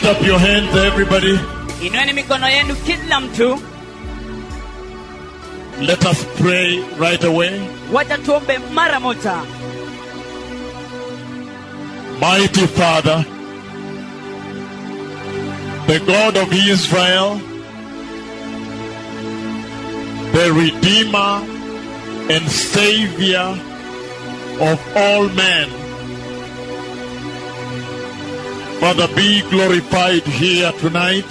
up your hands, everybody. inueni mikono yenu kila mtu Let us pray right away. wacha tuombe mara moja Mighty Father, the God of Israel, the Redeemer and Savior of all men. Father, be glorified here tonight.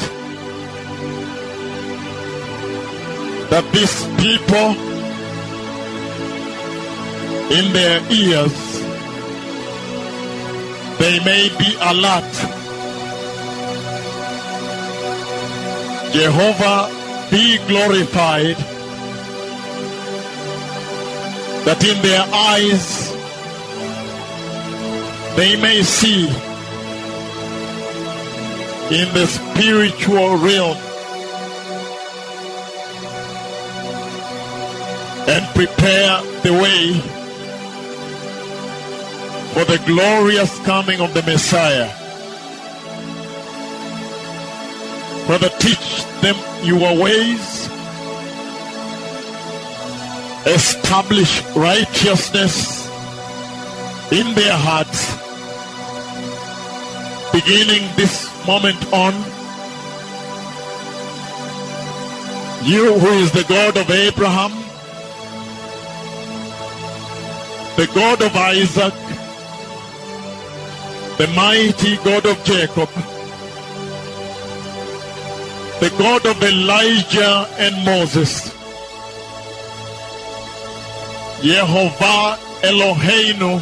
That these people in their ears they may be alert. Jehovah, be glorified that in their eyes they may see in the spiritual realm and prepare the way for the glorious coming of the Messiah. Father, teach them your ways, establish righteousness in their hearts, beginning this moment on. You who is the God of Abraham, the God of Isaac, the mighty God of Jacob, the God of Elijah and Moses, Yehovah Eloheinu,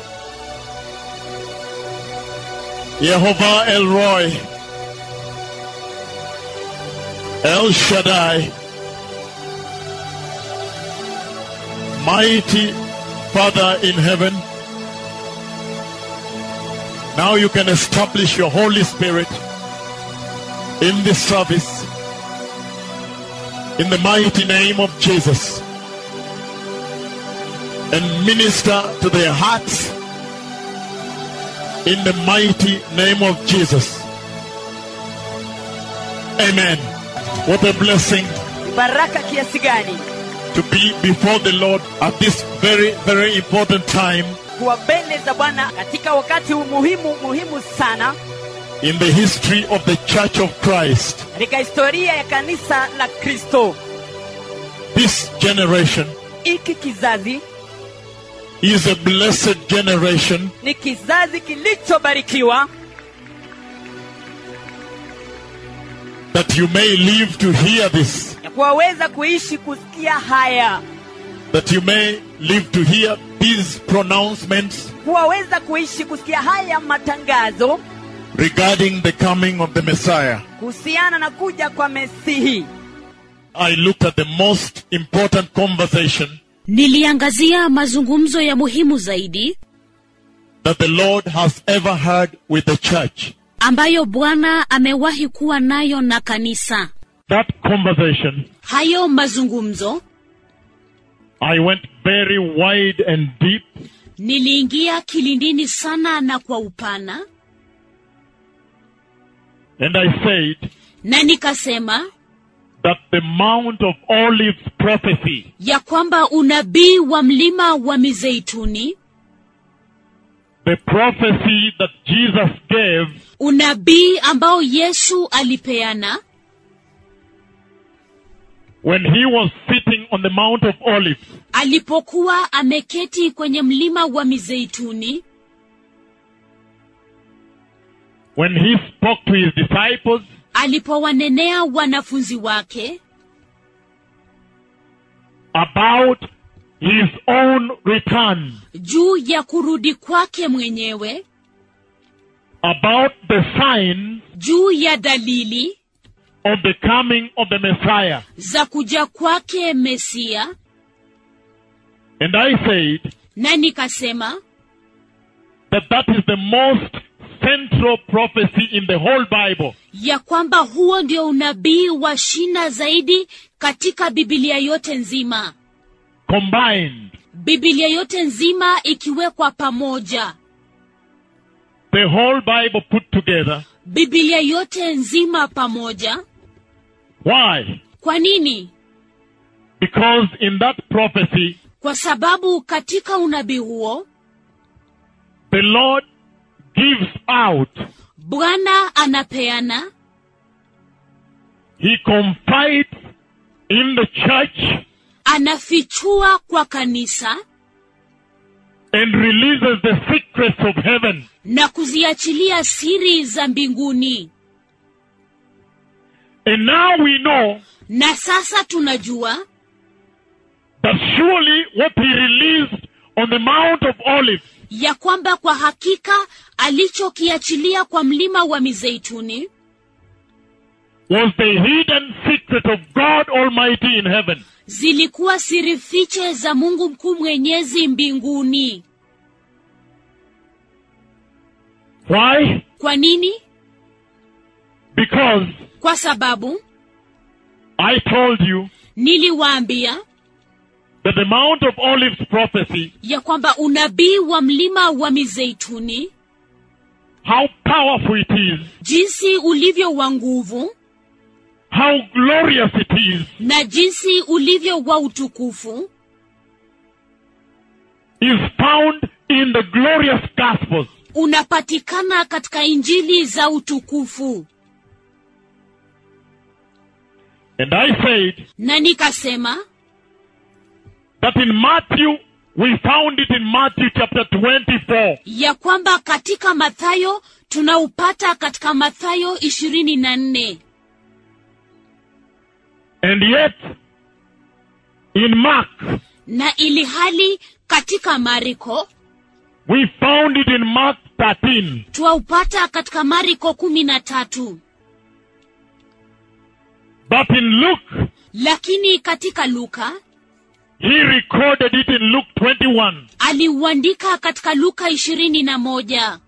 Yehovah Elroy, El Shaddai, mighty Father in heaven, now you can establish your Holy Spirit in this service in the mighty name of Jesus and minister to their hearts in the mighty name of Jesus. Amen. What a blessing baraka kiasi gani to be before the Lord at this very, very important time kuwa mbele za bwana katika wakati huu muhimu muhimu sana in the history of the Church of Christ. katika historia ya kanisa la kristo This generation hiki kizazi is a blessed generation ni kizazi kilichobarikiwa that you may live to hear this, ya kuwaweza kuishi kusikia haya that you may live to hear these pronouncements kuwaweza kuishi kusikia haya matangazo regarding the coming of the Messiah. kuhusiana na kuja kwa mesihi I looked at the most important conversation niliangazia mazungumzo ya muhimu zaidi that the Lord has ever had with the church. ambayo bwana amewahi kuwa nayo na kanisa That conversation, hayo mazungumzo I went very wide and deep niliingia kilindini sana na kwa upana and I said na nikasema that the Mount of Olives prophecy ya kwamba unabii wa mlima wa mizeituni the prophecy that Jesus gave unabii ambao yesu alipeana when he was sitting on the Mount of Olives alipokuwa ameketi kwenye mlima wa mizeituni when he spoke to his disciples alipowanenea wanafunzi wake about his own return, juu ya kurudi kwake mwenyewe about the signs juu ya dalili of the coming of the Messiah. za kuja kwake mesia And I said na nikasema that that is the most central prophecy in the whole Bible. ya kwamba huo ndio unabii wa shina zaidi katika bibilia yote nzima combined. bibilia yote nzima ikiwekwa pamoja The whole Bible put together bibilia yote nzima pamoja Why? kwa nini Because in that prophecy, kwa sababu katika unabii huo the Lord gives out, bwana anapeana He confides in the church anafichua kwa kanisa and releases the secrets of heaven. na kuziachilia siri za mbinguni And now we know na sasa tunajua that surely what He released on the Mount of Olives ya kwamba kwa hakika alichokiachilia kwa mlima wa mizeituni was the hidden secret of God Almighty in heaven. zilikuwa siri fiche za mungu mkuu mwenyezi mbinguni Why? kwa nini Because kwa sababu I told you niliwaambia that the Mount of Olives prophecy, ya kwamba unabii wa mlima wa mizeituni how powerful it is, jinsi ulivyo wa nguvu how glorious it is, na jinsi ulivyo wa utukufu is found in the glorious Gospels. unapatikana katika injili za utukufu And I said na nikasema that in Matthew, we found it in Matthew chapter 24. ya kwamba katika mathayo tunaupata katika mathayo ishirini na nne And yet, in Mark, na ili hali katika mariko we found it in Mark 13. twaupata katika mariko kumi na tatu But in Luke, lakini katika luka he recorded it in Luke 21. aliuandika katika luka ishirini na moja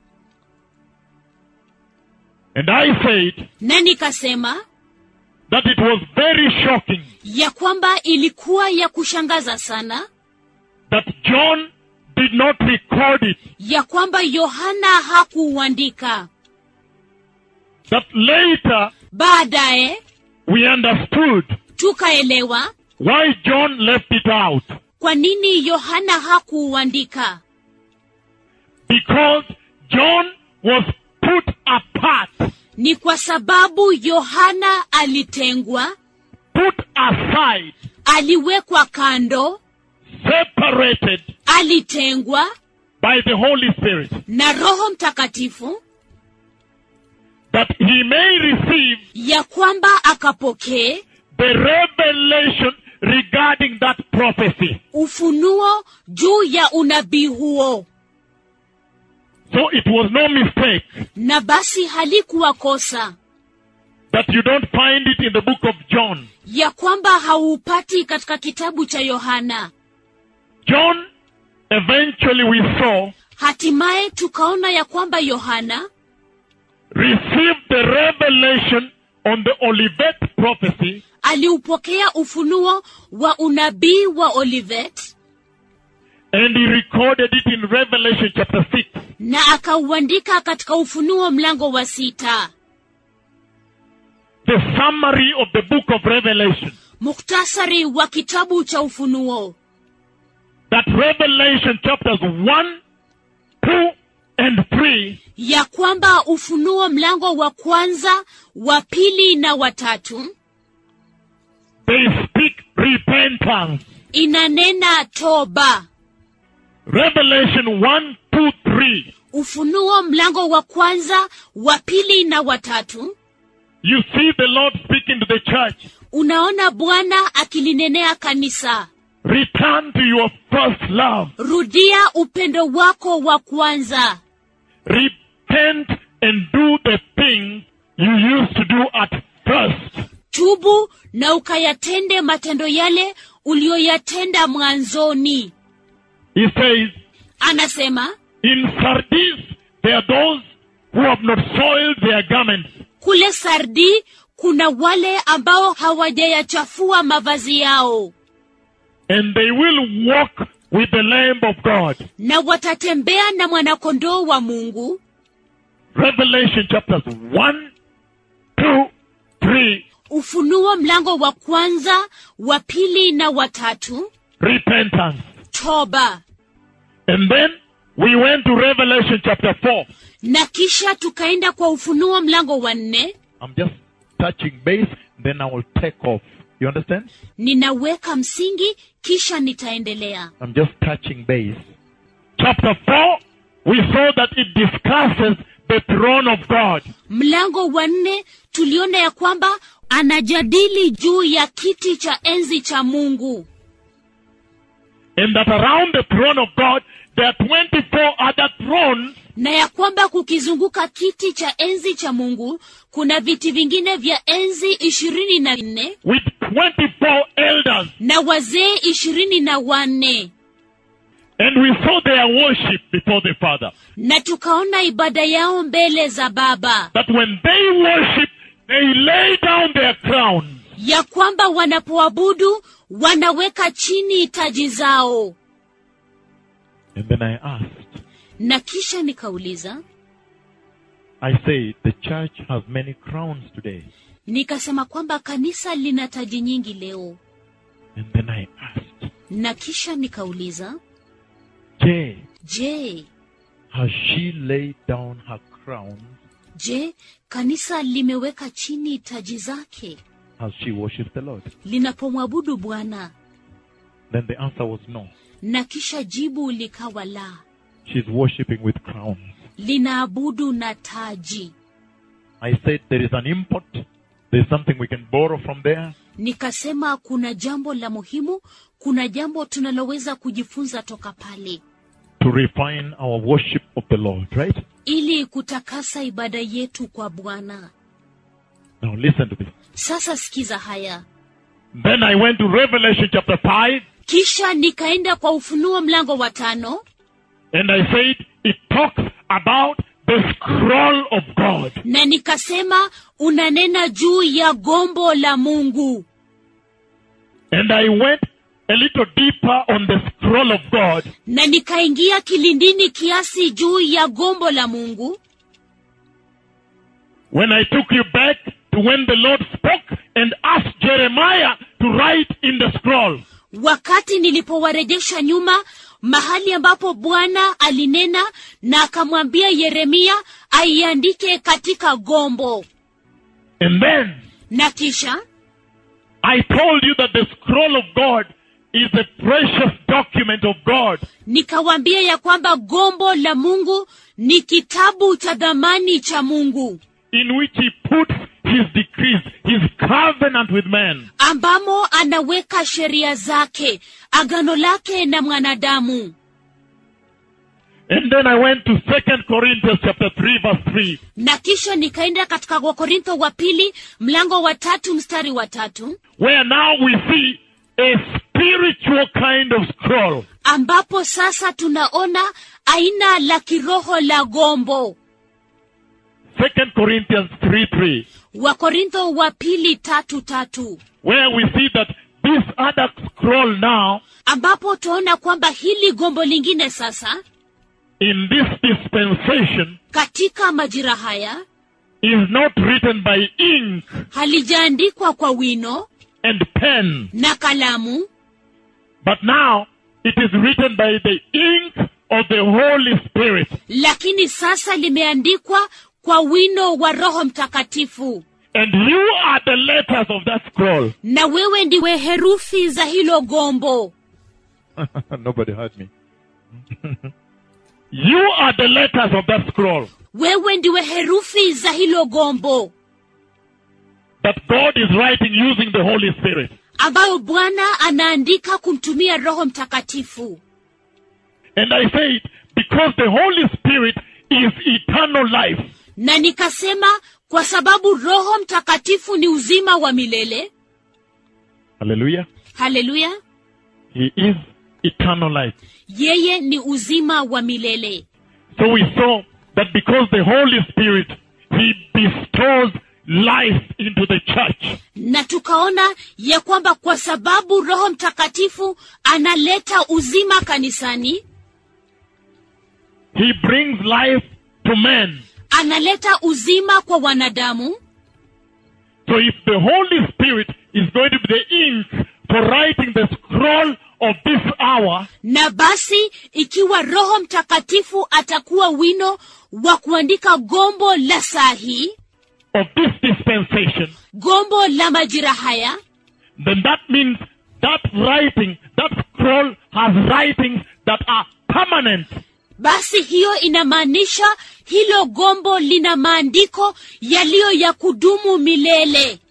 And I said na nikasema that it was very shocking ya kwamba ilikuwa ya kushangaza sana that John did not record it. ya kwamba yohana hakuuandika That later baadaye we understood tukaelewa why John left it out. kwa nini yohana hakuuandika Because John was put apart, ni kwa sababu yohana alitengwa put aside, aliwekwa kando separated alitengwa by the Holy Spirit, na roho mtakatifu that he may receive ya kwamba akapokee the revelation regarding that prophecy. ufunuo juu ya unabii huo So it was no mistake na basi halikuwa kosa that you don't find it in the book of John. ya kwamba hauupati katika kitabu cha yohana John, eventually we saw, hatimaye tukaona ya kwamba yohana received the revelation on the Olivet prophecy aliupokea ufunuo wa unabii wa olivet and he recorded it in Revelation chapter 6. na akauandika katika ufunuo mlango wa sita The summary of the book of Revelation. muktasari wa kitabu cha ufunuo That Revelation chapters 1, 2, and 3 ya kwamba ufunuo mlango wa kwanza wa pili na watatu they speak repentance. inanena toba Revelation 1, 2, 3. ufunuo mlango wa kwanza wa pili na watatu You see the Lord speaking to the church. unaona bwana akilinenea kanisa Return to your first love. rudia upendo wako wa kwanza Repent and do the things you used to do at first. tubu na ukayatende matendo yale uliyoyatenda mwanzoni He says, anasema In Sardis, there are those who have not soiled their garments. kule sardi kuna wale ambao hawajayachafua mavazi yao and they will walk with the Lamb of God. na watatembea na mwanakondoo wa mungu Revelation chapters 1, 2, 3, ufunuo mlango wa kwanza wa pili na watatu repentance. toba And then we went to Revelation chapter 4. na kisha tukaenda kwa ufunuo mlango wa nne I'm just touching base, then I will take off. You understand? ninaweka msingi kisha nitaendelea I'm just touching base. Chapter 4, we saw that it discusses the throne of God. mlango wa nne tuliona ya kwamba anajadili juu ya kiti cha enzi cha mungu And that around the throne of God, there are 24 other thrones na ya kwamba kukizunguka kiti cha enzi cha mungu kuna viti vingine vya enzi ishirini na nne with 24 elders. na wazee ishirini na wanne And we saw their worship before the Father. na tukaona ibada yao mbele za baba That when they worship, they lay down their crowns. ya kwamba wanapoabudu wanaweka chini taji zao And then I asked, na kisha nikauliza I say, the church has many crowns today. nikasema kwamba kanisa lina taji nyingi leo And then I asked, na kisha nikauliza Jay, je has she laid down her crown? je kanisa limeweka chini taji zake Has she worshipped the Lord? linapomwabudu bwana Then the answer was no. na kisha jibu likawa la She's worshipping with crowns. linaabudu na taji I said there is an import. There's something we can borrow from there. nikasema kuna jambo la muhimu kuna jambo tunaloweza kujifunza toka pale to refine our worship of the Lord, right? ili kutakasa ibada yetu kwa bwana Now listen to this. sasa sikiza haya Then I went to Revelation chapter 5 kisha nikaenda kwa ufunuo mlango wa tano and I said it talks about the scroll of God. na nikasema unanena juu ya gombo la mungu And I went a little deeper on the scroll of God na nikaingia kilindini kiasi juu ya gombo la mungu when I took you back to when the Lord spoke and asked Jeremiah to write in the scroll. wakati nilipowarejesha nyuma mahali ambapo bwana alinena na akamwambia yeremia aiandike katika gombo And then na kisha I told you that the scroll of God is a precious document of God. nikawaambia ya kwamba gombo la mungu ni kitabu cha dhamani cha mungu in which he puts his decrees, his covenant with man. ambamo anaweka sheria zake agano lake na mwanadamu And then I went to Second Corinthians chapter 3 verse 3, na kisha nikaenda katika wakorintho wa pili mlango wa tatu mstari wa tatu where now we see a spiritual kind of scroll. ambapo sasa tunaona aina la kiroho la gombo Second Corinthians 3 3, wakorintho wa pili tatu tatu where we see that this other scroll now, ambapo tunaona kwamba hili gombo lingine sasa in this dispensation, katika majira haya is not written by ink halijaandikwa kwa wino and pen, na kalamu but now it is written by the ink of the Holy Spirit. lakini sasa limeandikwa kwa wino wa roho mtakatifu And you are the letters of that scroll. na wewe ndiwe herufi za hilo gombo Nobody heard me. you are the letters of that scroll wewe ndiwe herufi za hilo gombo that God is writing using the Holy Spirit. ambayo bwana anaandika kumtumia roho mtakatifu And I say it because the Holy Spirit is eternal life. na nikasema kwa sababu roho mtakatifu ni uzima wa milele Hallelujah. haleluya He is eternal life. yeye ni uzima wa milele So we saw that because the Holy Spirit, He bestows life into the church. na tukaona ya kwamba kwa sababu roho mtakatifu analeta uzima kanisani He brings life to men. analeta uzima kwa wanadamu So if the Holy Spirit is going to be the ink for writing the scroll of this hour, na basi ikiwa roho mtakatifu atakuwa wino wa kuandika gombo la saa hii of this dispensation, gombo la majira haya then that means that writing, that scroll has writings that are permanent. basi hiyo inamaanisha hilo gombo lina maandiko yaliyo ya kudumu milele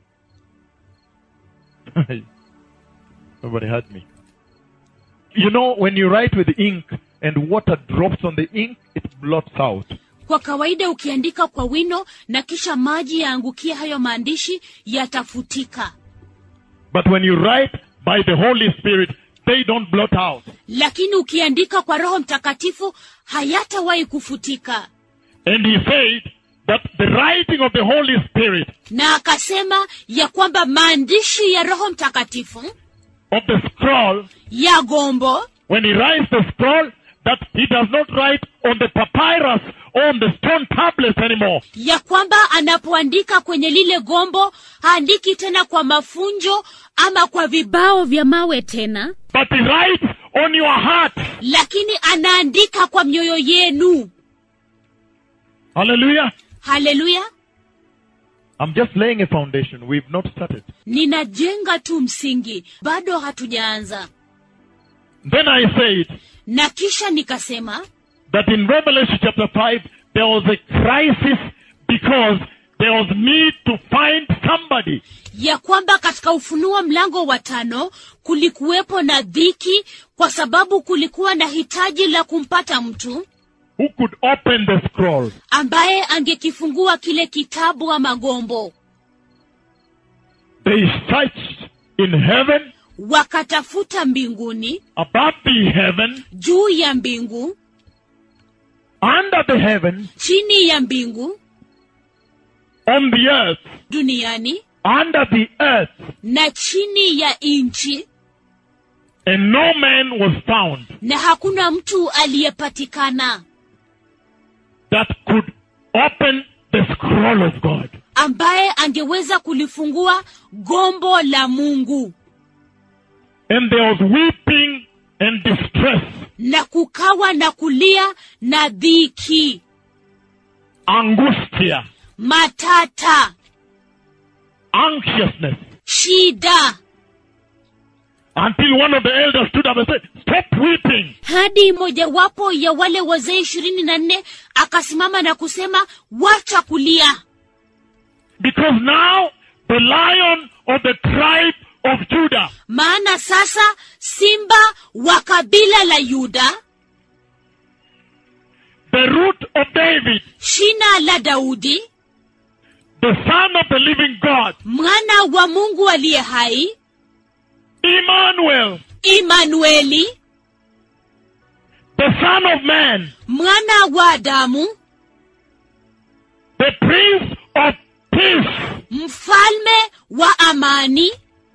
Nobody heard me. You know, when you write with ink and water drops on the ink, it blots out. kwa kawaida ukiandika kwa wino na kisha maji yaangukia hayo maandishi yatafutika But when you write by the Holy Spirit, they don't blot out. lakini ukiandika kwa roho mtakatifu hayatawahi kufutika And he said that the writing of the Holy Spirit, na akasema ya kwamba maandishi ya roho mtakatifu of the scroll, ya gombo when he writes the scroll, that he does not write on the papyrus or on the stone tablets anymore. ya kwamba anapoandika kwenye lile gombo haandiki tena kwa mafunjo ama kwa vibao vya mawe tena But he writes on your heart. lakini anaandika kwa mioyo yenu Hallelujah. haleluya I'm just laying a foundation. We've not started. ninajenga tu msingi bado hatujaanza Then I said na kisha nikasema that in Revelation chapter 5, there was a crisis because there was need to find somebody ya kwamba katika ufunuo mlango wa tano kulikuwepo na dhiki kwa sababu kulikuwa na hitaji la kumpata mtu who could open the scroll. ambaye angekifungua kile kitabu ama gombo They searched in heaven, wakatafuta mbinguni above the heaven, juu ya mbingu under the heaven, chini ya mbingu on the earth, duniani under the earth, na chini ya nchi and no man was found na hakuna mtu aliyepatikana that could open the scroll of God. ambaye angeweza kulifungua gombo la mungu And there was weeping and distress, na kukawa na kulia na dhiki angustia, matata anxiousness, shida until one of the elders stood up and said, Stop weeping. hadi mojawapo ya wale wazee ishirini na nne akasimama na kusema wacha kulia Because now the lion of the tribe of Judah, maana sasa simba wa kabila la yuda the root of David, shina la daudi the son of the living God, mwana wa mungu aliye hai Emmanuel, imanueli the son of man, mwana wa adamu the prince of peace, mfalme wa amani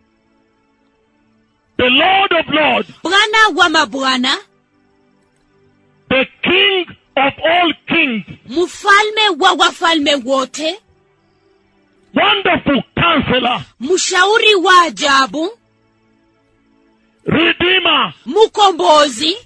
the Lord of lords, bwana wa mabwana the king of all kings, mfalme wa wafalme wote wonderful counselor, mshauri wa ajabu redeemer, mkombozi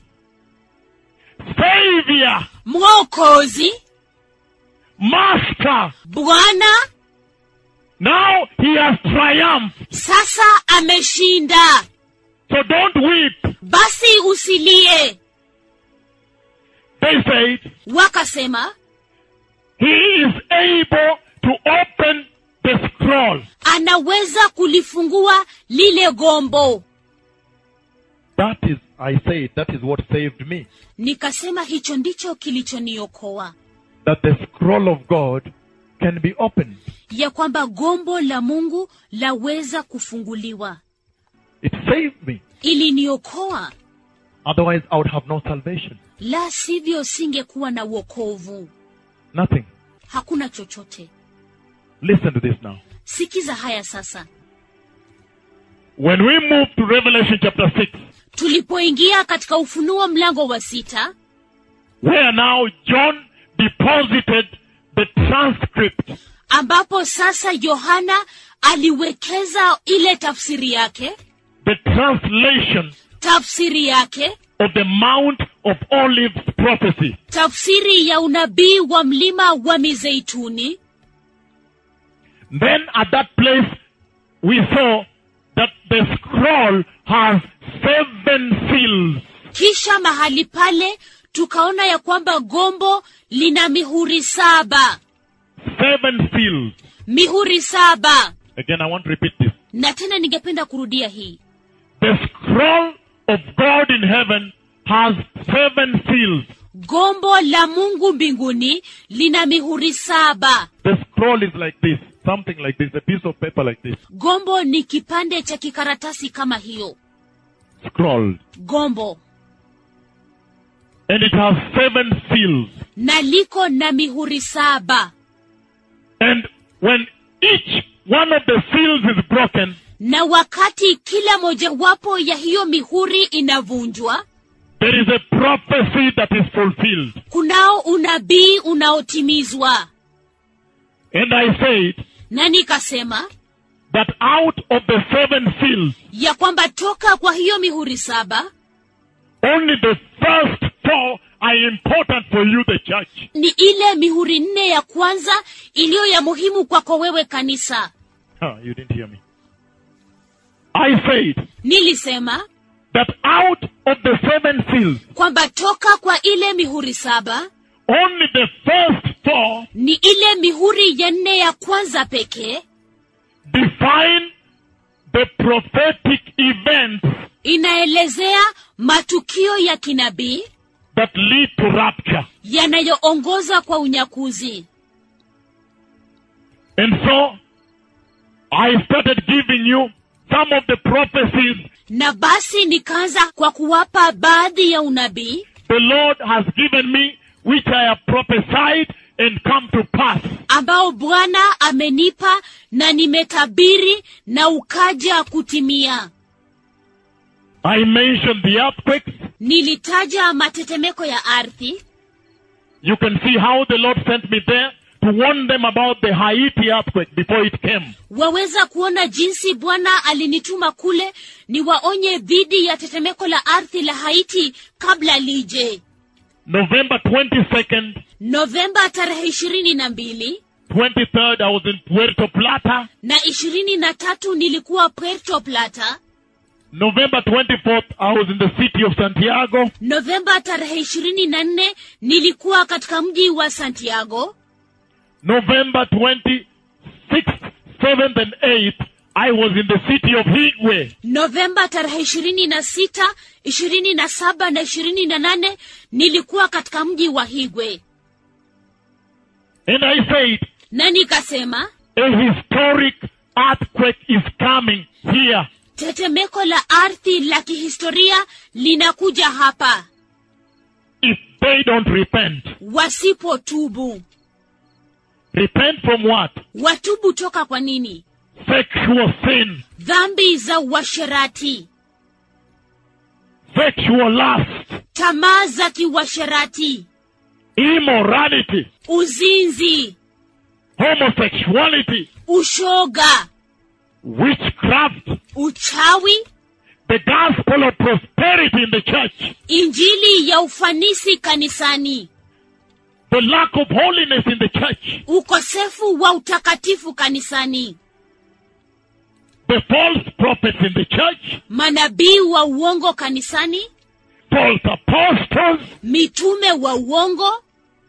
savior, mwokozi master. bwana Now he has triumphed. sasa ameshinda So don't weep. basi usilie They said, wakasema he is able to open the scroll. anaweza kulifungua lile gombo That is, I say, that is what saved me. nikasema hicho ndicho kilichoniokoa That the scroll of God can be opened. ya kwamba gombo la mungu laweza kufunguliwa It saved me. iliniokoa Otherwise, I would have no salvation. la sivyo singekuwa na uokovu Nothing. hakuna chochote Listen to this now. sikiza haya sasa When we move to Revelation chapter 6, tulipoingia katika ufunuo mlango wa sita where now John deposited transcript ambapo sasa yohana aliwekeza ile tafsiri yake the translation tafsiri yake of the Mount of Olives prophecy. tafsiri ya unabii wa mlima wa mizeituni Then at that place, we saw that the scroll has seven seals. kisha mahali pale tukaona ya kwamba gombo lina mihuri saba Seven seals. mihuri saba Again, I want to repeat this. na tena ningependa kurudia hii The scroll of God in heaven has seven seals. gombo la mungu mbinguni lina mihuri saba The scroll is like this, something like this, a piece of paper like this. gombo ni kipande cha kikaratasi kama hiyo Scroll. gombo And it has seven seals. na liko na mihuri saba And when each one of the seals is broken, na wakati kila mojawapo ya hiyo mihuri inavunjwa there is a prophecy that is fulfilled. kunao unabii unaotimizwa And I said na nikasema that out of the seven seals, ya kwamba toka kwa hiyo mihuri saba only the first four are important for you, the church. ni ile mihuri nne ya kwanza iliyo ya muhimu kwako wewe kanisa Huh, you didn't hear me. I said nilisema that out of the seven seals, kwamba toka kwa ile mihuri saba only the first four ni ile mihuri ya nne ya kwanza pekee define the prophetic events inaelezea matukio ya kinabii that lead to rapture. yanayoongoza kwa unyakuzi And so, I started giving you some of the prophecies na basi nikaanza kwa kuwapa baadhi ya unabii the Lord has given me, which I have prophesied and come to pass. ambao bwana amenipa na nimetabiri na ukaja kutimia I mentioned the earthquakes. nilitaja matetemeko ya ardhi You can see how the Lord sent me there to warn them about the Haiti earthquake before it came. waweza kuona jinsi bwana alinituma kule niwaonye dhidi ya tetemeko la ardhi la haiti kabla lije November 22nd, novemba tarehe ishirini na mbili 23rd, I was in Puerto Plata. na ishirini na tatu nilikuwa puerto plata November 24th, I was in the city of Santiago. novemba tarehe ishirini na nne nilikuwa katika mji wa santiago November 26th, 7th, and 8th, I was in the city of Higwe. novemba tarehe ishirini na sita ishirini na saba na ishirini na nane nilikuwa katika mji wa higwe And I said, na nikasema a historic earthquake is coming here. tetemeko la ardhi la kihistoria linakuja hapa If they don't repent. wasipotubu Repent from what? watubu toka kwa nini Sexual sin, dhambi za uasherati sexual lust, tamaa za kiuasherati immorality, uzinzi homosexuality, ushoga witchcraft, uchawi the gospel of prosperity in the church, injili ya ufanisi kanisani the lack of holiness in the church, ukosefu wa utakatifu kanisani the false prophets in the church, manabii wa uongo kanisani false apostles, mitume wa uongo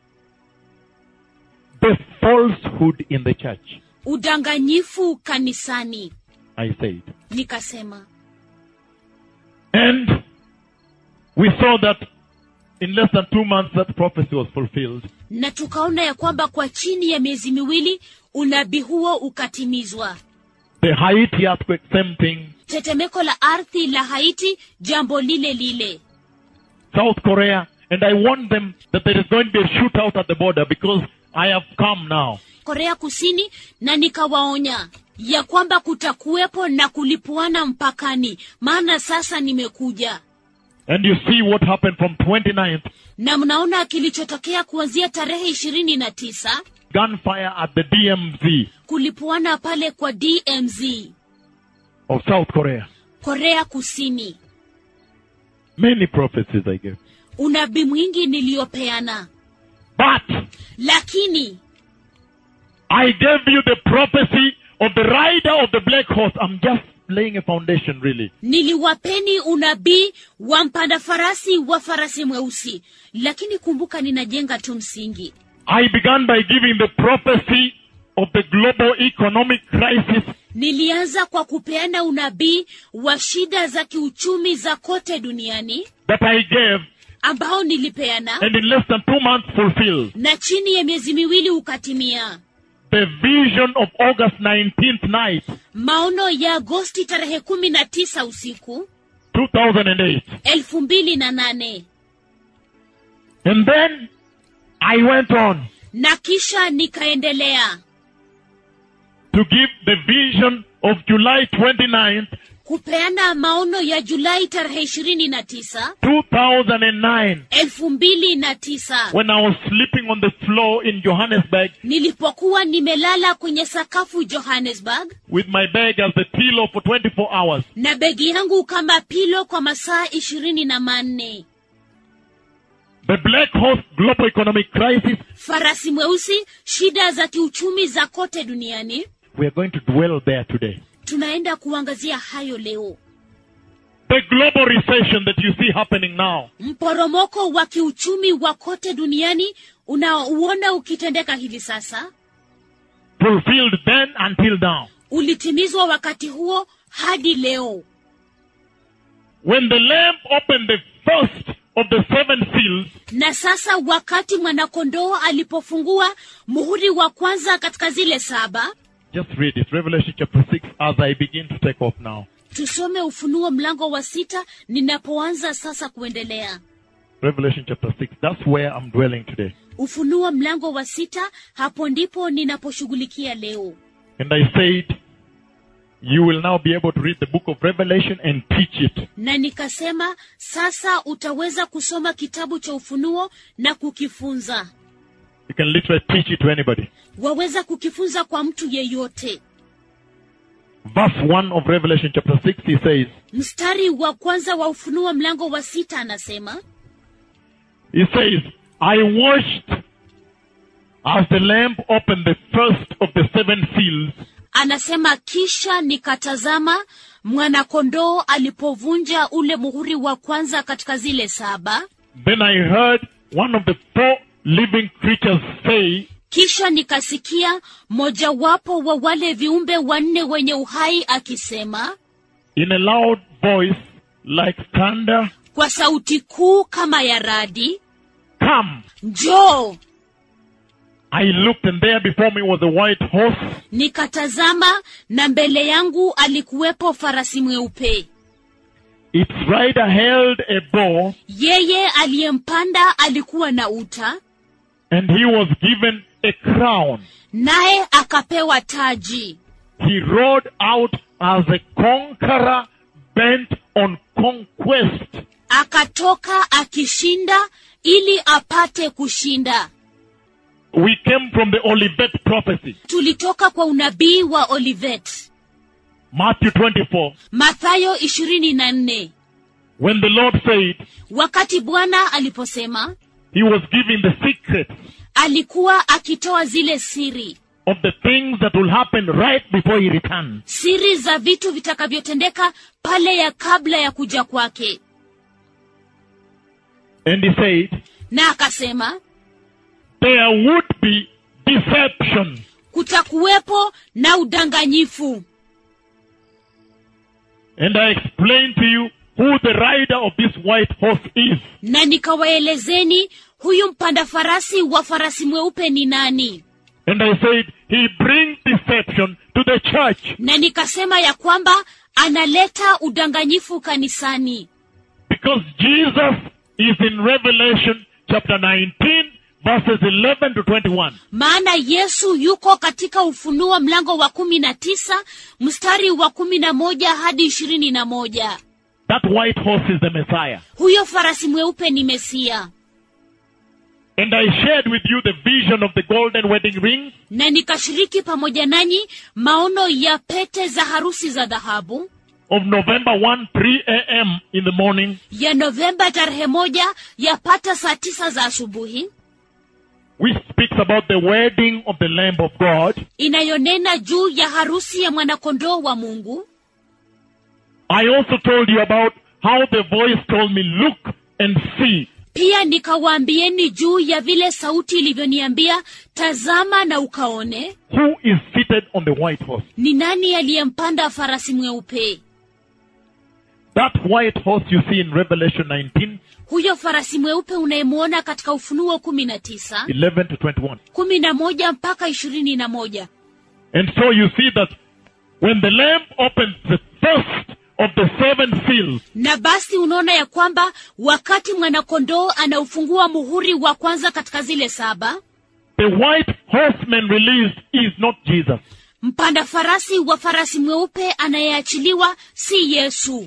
the falsehood in the church. udanganyifu kanisani I said. nikasema And we saw that in less than two months that prophecy was fulfilled. na tukaona ya kwamba kwa chini ya miezi miwili unabii huo ukatimizwa The Haiti earthquake, same thing. tetemeko la ardhi la haiti jambo lile lile South Korea, and I warned them that there is going to be a shootout at the border because I have come now. korea kusini na nikawaonya ya kwamba kutakuwepo na kulipuana mpakani maana sasa nimekuja And you see what happened from 29th na mnaona kilichotokea kuanzia tarehe ishirini na tisa gunfire at the DMZ kulipuana pale kwa dmz of South Korea. korea kusini Many prophecies I gave. unabii mwingi niliyopeana But lakini I gave you the prophecy of the rider of the black horse. I'm just laying a foundation really. niliwapeni unabii wa mpanda farasi wa farasi mweusi lakini kumbuka ninajenga tu msingi I began by giving the prophecy of the global economic crisis nilianza kwa kupeana unabii wa shida za kiuchumi za kote duniani that I gave ambao nilipeana and in less than two months fulfilled. na chini ya miezi miwili ukatimia The vision of August 19th night, maono ya agosti tarehe kumi na tisa usiku 2008. elfu mbili na nane And then I went on na kisha nikaendelea to give the vision of July 29th, kupeana maono ya julai tarehe ishirini na tisa 2009, elfu mbili na tisa when I was sleeping on the floor in Johannesburg nilipokuwa nimelala kwenye sakafu johannesburg with my bag as the pillow for 24 hours. na begi yangu kama pilo kwa masaa ishirini na manne The Black Horse Global Economic Crisis, farasi mweusi shida za kiuchumi za kote duniani we are going to dwell there today. tunaenda kuangazia hayo leo The global recession that you see happening now, mporomoko wa kiuchumi wa kote duniani unaouona ukitendeka hivi sasa fulfilled then until now. ulitimizwa wakati huo hadi leo When the Lamb opened the first of the seven seals, na sasa wakati mwanakondoo alipofungua muhuri wa kwanza katika zile saba just read it, Revelation chapter 6, as I begin to take off now. tusome ufunuo mlango wa sita ninapoanza sasa kuendelea Revelation chapter 6, that's where I'm dwelling today. ufunuo mlango wa sita hapo ndipo ninaposhughulikia leo And I said, you will now be able to read the book of Revelation and teach it. na nikasema sasa utaweza kusoma kitabu cha ufunuo na kukifunza You can literally teach it to anybody. waweza kukifunza kwa mtu yeyote Verse 1 of Revelation chapter 6, he says, mstari wa kwanza wa ufunuo mlango wa sita anasema he says, I watched as the Lamb opened the first of the seven seals, anasema kisha nikatazama mwanakondoo alipovunja ule muhuri wa kwanza katika zile saba then I heard one of the four living creatures say, kisha nikasikia mojawapo wa wale viumbe wanne wenye uhai akisema in a loud voice like thunder, kwa sauti kuu kama ya radi Come! njoo I looked and there before me was a white horse, nikatazama na mbele yangu alikuwepo farasi mweupe its rider held a bow, yeye aliyempanda alikuwa na uta and he was given a crown. naye akapewa taji He rode out as a conqueror bent on conquest. akatoka akishinda ili apate kushinda We came from the Olivet prophecy, tulitoka kwa unabii wa olivet Matthew 24, mathayo ishirini na nne when the Lord said wakati bwana aliposema he was giving the secrets alikuwa akitoa zile siri of the things that will happen right before he returns. siri za vitu vitakavyotendeka pale ya kabla ya kuja kwake And he said, na akasema there would be deception. kutakuwepo na udanganyifu And I explained to you who the rider of this white horse is. na nikawaelezeni huyu mpanda farasi wa farasi mweupe ni nani And I said, he brings deception to the church na nikasema ya kwamba analeta udanganyifu kanisani because Jesus is in Revelation chapter 19 verses 11 to 21. maana yesu yuko katika ufunuo mlango wa kumi na tisa mstari wa kumi na moja hadi ishirini na moja That white horse is the Messiah. huyo farasi mweupe ni mesia And I shared with you the vision of the golden wedding ring na nikashiriki pamoja nanyi maono ya pete za harusi za dhahabu of November 1, 3 a.m. in the morning. ya novemba tarehe moja yapata saa tisa za asubuhi which speaks about the wedding of the Lamb of God. inayonena juu ya harusi ya mwanakondoo wa mungu I also told you about how the voice told me, look and see. pia nikawaambieni juu ya vile sauti ilivyoniambia tazama na ukaone Who is seated on the white horse? ni nani aliyempanda farasi mweupe That white horse you see in Revelation 19, huyo farasi mweupe unayemwona katika ufunuo kumi na tisa 11 to 21. kumi na moja mpaka ishirini na moja And so you see that when the Lamb opens the first of the seven seals, na basi unaona ya kwamba wakati mwanakondoo anaufungua muhuri wa kwanza katika zile saba the white horseman released is not Jesus. mpanda farasi wa farasi mweupe anayeachiliwa si yesu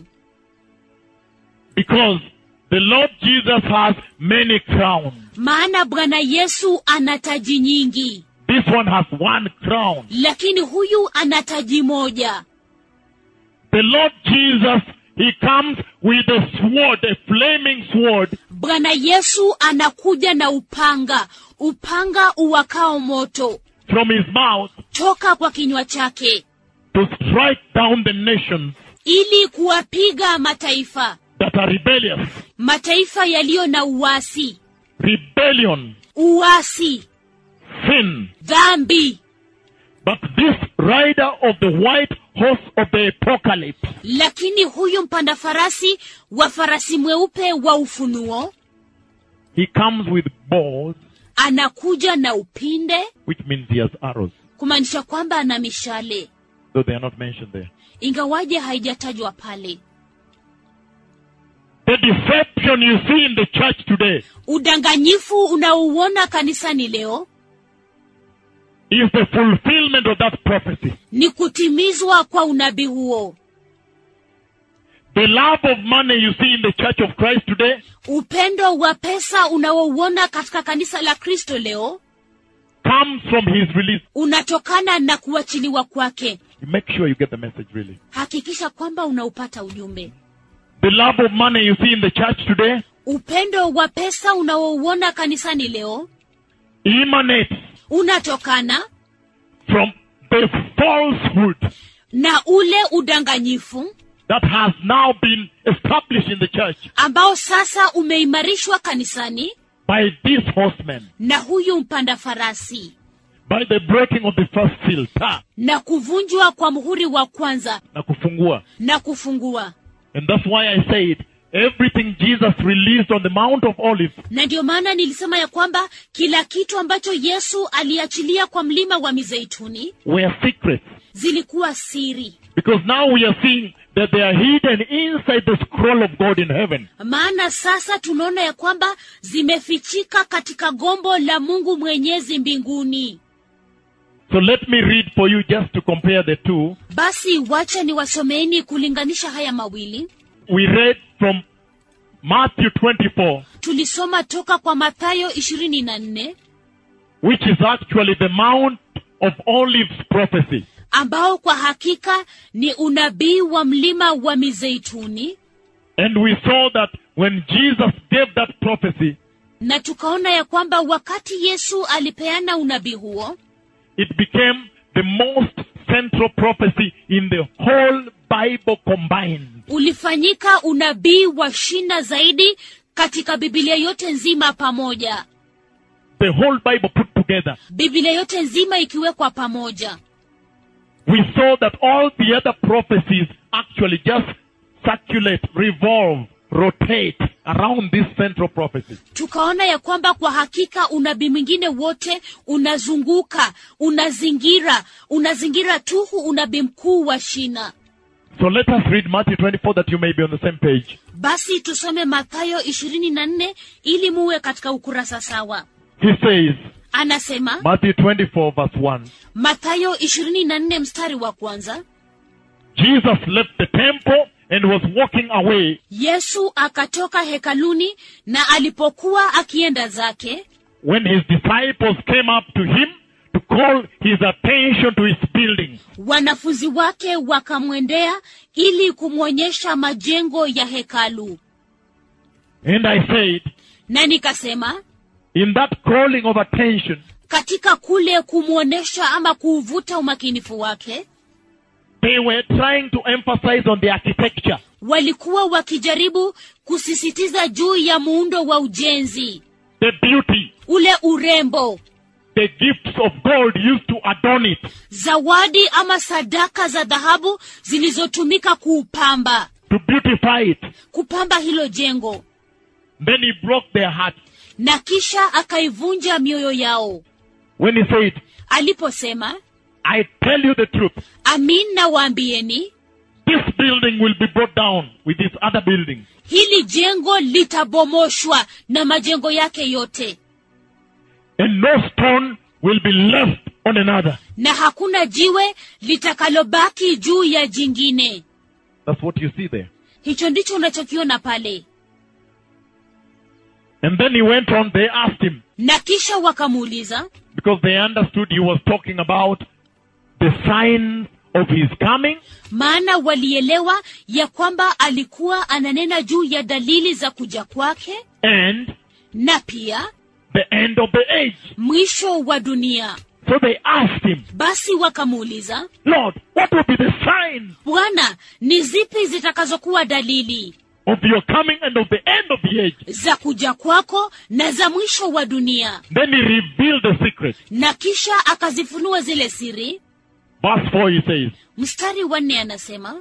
Because the Lord Jesus has many crowns. maana bwana yesu ana taji nyingi This one has one crown. lakini huyu ana taji moja The Lord Jesus, He comes with a sword, a flaming sword, bwana yesu anakuja na upanga upanga uwakao moto from His mouth toka kwa kinywa chake to strike down the nations ili kuwapiga mataifa that are rebellious. mataifa yaliyo na uasi Rebellion, uasi sin. dhambi But this rider of the white horse of the apocalypse, lakini huyu mpanda farasi wa farasi mweupe wa ufunuo he comes with bows, anakuja na upinde which means he has arrows, kumaanisha kwamba ana mishale though they are not mentioned there. ingawaje haijatajwa pale The deception you see in the church today udanganyifu unaouona kanisani leo is the fulfillment of that prophecy. ni kutimizwa kwa unabii huo The love of money you see in the church of Christ today upendo wa pesa unaouona katika kanisa la kristo leo comes from his release. unatokana na kuachiliwa kwake Make sure you get the message really. hakikisha kwamba unaupata ujumbe The love of money you see in the church today upendo wa pesa unaouona kanisani leo emanates unatokana from the falsehood na ule udanganyifu that has now been established in the church ambao sasa umeimarishwa kanisani by this horseman, na huyu mpanda farasi by the breaking of the first seal, ta, na kuvunjwa kwa muhuri wa kwanza na kufungua. na kufungua And that's why I said everything Jesus released on the Mount of Olives na ndio maana nilisema ya kwamba kila kitu ambacho yesu aliachilia kwa mlima wa mizeituni were secrets. zilikuwa siri Because now we are seeing that they are hidden inside the scroll of God in heaven. maana sasa tunaona ya kwamba zimefichika katika gombo la mungu mwenyezi mbinguni So let me read for you just to compare the two. basi wacha niwasomeeni kulinganisha haya mawili We read from Matthew 24, tulisoma toka kwa mathayo 24 which is actually the Mount of Olives prophecy. ambao kwa hakika ni unabii wa mlima wa mizeituni And we saw that when Jesus gave that prophecy, na tukaona ya kwamba wakati yesu alipeana unabii huo it became the most central prophecy in the whole Bible combined. ulifanyika unabii wa shina zaidi katika bibilia yote nzima pamoja The whole Bible put together. bibilia yote nzima ikiwekwa pamoja We saw that all the other prophecies actually just circulate, revolve, rotate around this central prophecy. tukaona ya kwamba kwa hakika unabii mwingine wote unazunguka unazingira unazingira tu huu unabii mkuu wa shina So let us read Matthew 24 that you may be on the same page. basi tusome mathayo 24 ili muwe katika ukurasa sawa He says, anasema Matthew 24 verse 1, mathayo 24 mstari wa kwanza Jesus left the temple and was walking away yesu akatoka hekaluni na alipokuwa akienda zake when his disciples came up to him to call his attention to his building. wanafunzi wake wakamwendea ili kumwonyesha majengo ya hekalu And I said, na nikasema in that calling of attention, katika kule kumwonyesha ama kuuvuta umakinifu wake they were trying to emphasize on the architecture, walikuwa wakijaribu kusisitiza juu ya muundo wa ujenzi the beauty, ule urembo the gifts of gold used to adorn it, zawadi ama sadaka za dhahabu zilizotumika kuupamba to beautify it. kupamba hilo jengo Then he broke their hearts na kisha akaivunja mioyo yao when he said, aliposema I tell you the truth, amin nawaambieni this building will be brought down with this other building. hili jengo litabomoshwa na majengo yake yote and no stone will be left on another. na hakuna jiwe litakalobaki juu ya jingine That's what you see there. hicho ndicho unachokiona pale And then he went on, they asked him, na kisha wakamuuliza because they understood he was talking about the signs of his coming maana walielewa ya kwamba alikuwa ananena juu ya dalili za kuja kwake and na pia the end of the age. mwisho wa dunia So they asked him, basi wakamuuliza Lord, what will be the signs bwana ni zipi zitakazokuwa dalili of your coming and of the end of the age? za kuja kwako na za mwisho wa dunia Then he revealed the secret. na kisha akazifunua zile siri Verse 4 he says, mstari wa nne anasema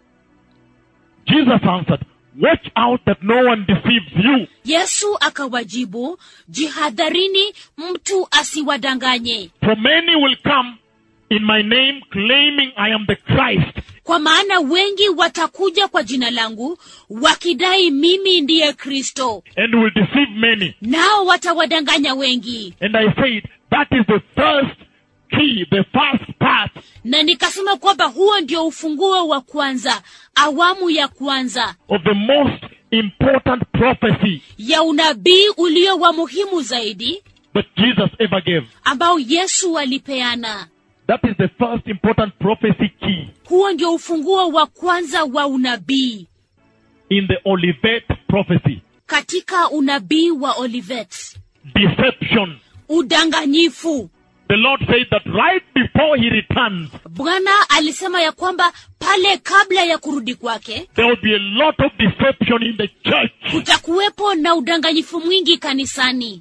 Jesus answered, Watch out that no one deceives you. yesu akawajibu jihadharini mtu asiwadanganye For many will come in my name claiming I am the Christ. kwa maana wengi watakuja kwa jina langu wakidai mimi ndiye kristo and will deceive many. nao watawadanganya wengi And I said, that is the first key, the first part na nikasema kwamba huo ndio ufunguo wa kwanza awamu ya kwanza of the most important prophecy ya unabii ulio wa muhimu zaidi that Jesus ever gave. ambao yesu alipeana That is the first important prophecy key huo ndio ufunguo wa kwanza wa unabii in the Olivet prophecy. katika unabii wa olivet Deception. udanganyifu The Lord said that right before he returns, bwana alisema ya kwamba pale kabla ya kurudi kwake there will be a lot of deception in the church. kutakuwepo na udanganyifu mwingi kanisani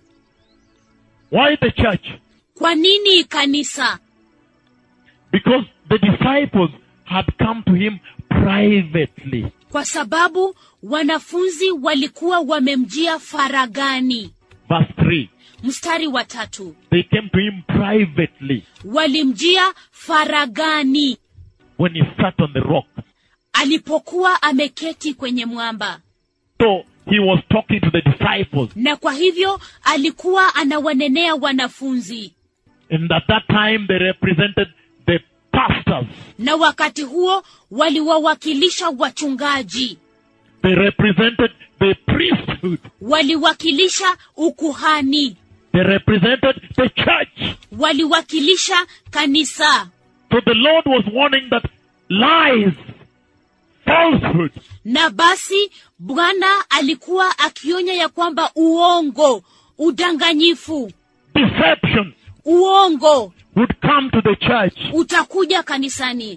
Why the church? kwa nini kanisa Because the disciples had come to him privately. kwa sababu wanafunzi walikuwa wamemjia faragani Verse 3. mstari wa tatu They came to him privately walimjia faragani when he sat on the rock. alipokuwa ameketi kwenye mwamba So he was talking to the disciples. na kwa hivyo alikuwa anawanenea wanafunzi And at that time they represented the pastors. na wakati huo waliwawakilisha wachungaji They represented the priesthood. waliwakilisha ukuhani They represented the church. waliwakilisha kanisa So the Lord was warning that lies, falsehood, na basi bwana alikuwa akionya ya kwamba uongo udanganyifu deception uongo would come to the church. utakuja kanisani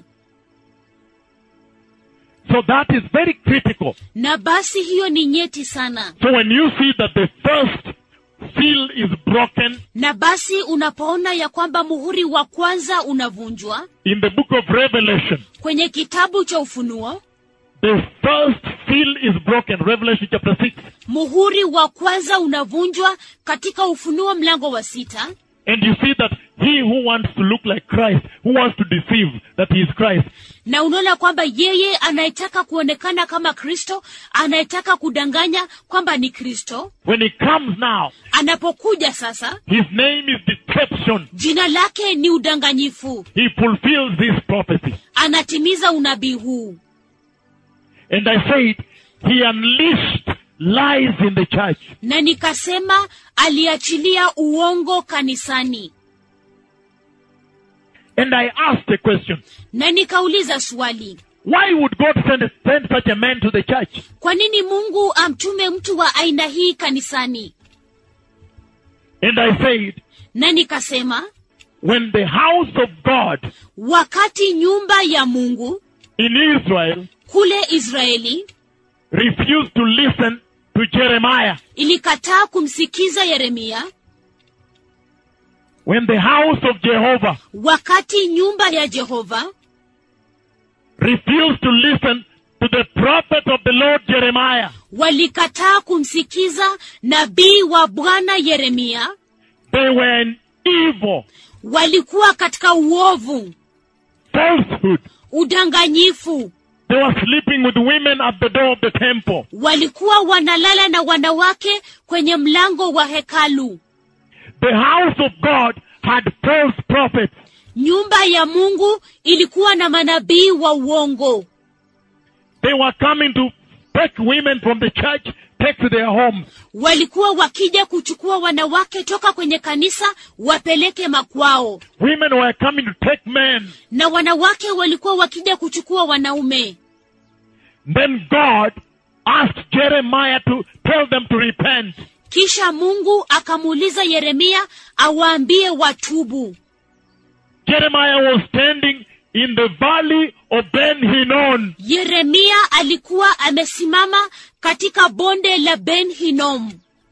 So that is very critical. na basi hiyo ni nyeti sana So when you see that the first seal is broken na basi unapoona ya kwamba muhuri wa kwanza unavunjwa in the book of Revelation, kwenye kitabu cha ufunuo the first seal is broken, Revelation chapter 6. muhuri wa kwanza unavunjwa katika ufunuo mlango wa sita And you see that he who wants to look like Christ, who wants to deceive that he is Christ, na unaona kwamba yeye anayetaka kuonekana kama kristo anayetaka kudanganya kwamba ni kristo when he comes now, anapokuja sasa his name is deception. jina lake ni udanganyifu He fulfills this prophecy. anatimiza unabii huu And I said, he unleashed lies in the church. na nikasema aliachilia uongo kanisani And I asked a question. na nikauliza swali Why would God send, send such a man to the church? kwa nini mungu amtume mtu wa aina hii kanisani And I said, na nikasema when the house of God wakati nyumba ya mungu in Israel kule israeli refused to listen to Jeremiah, ilikataa kumsikiza yeremia when the house of Jehovah wakati nyumba ya jehova refused to listen to the prophet of the Lord Jeremiah, walikataa kumsikiza nabii wa bwana yeremia they were in evil, walikuwa katika uovu falsehood. udanganyifu They were sleeping with women at the door of the temple. walikuwa wanalala na wanawake kwenye mlango wa hekalu The house of God had false prophets. nyumba ya mungu ilikuwa na manabii wa uongo They were coming to take women from the church, take to their homes. walikuwa wakija kuchukua wanawake toka kwenye kanisa wapeleke makwao Women were coming to take men. na wanawake walikuwa wakija kuchukua wanaume Then God asked Jeremiah to tell them to repent. kisha mungu akamuuliza yeremia awaambie watubu Jeremiah was standing in the valley of Ben Hinnon. yeremia alikuwa amesimama katika bonde la ben hinom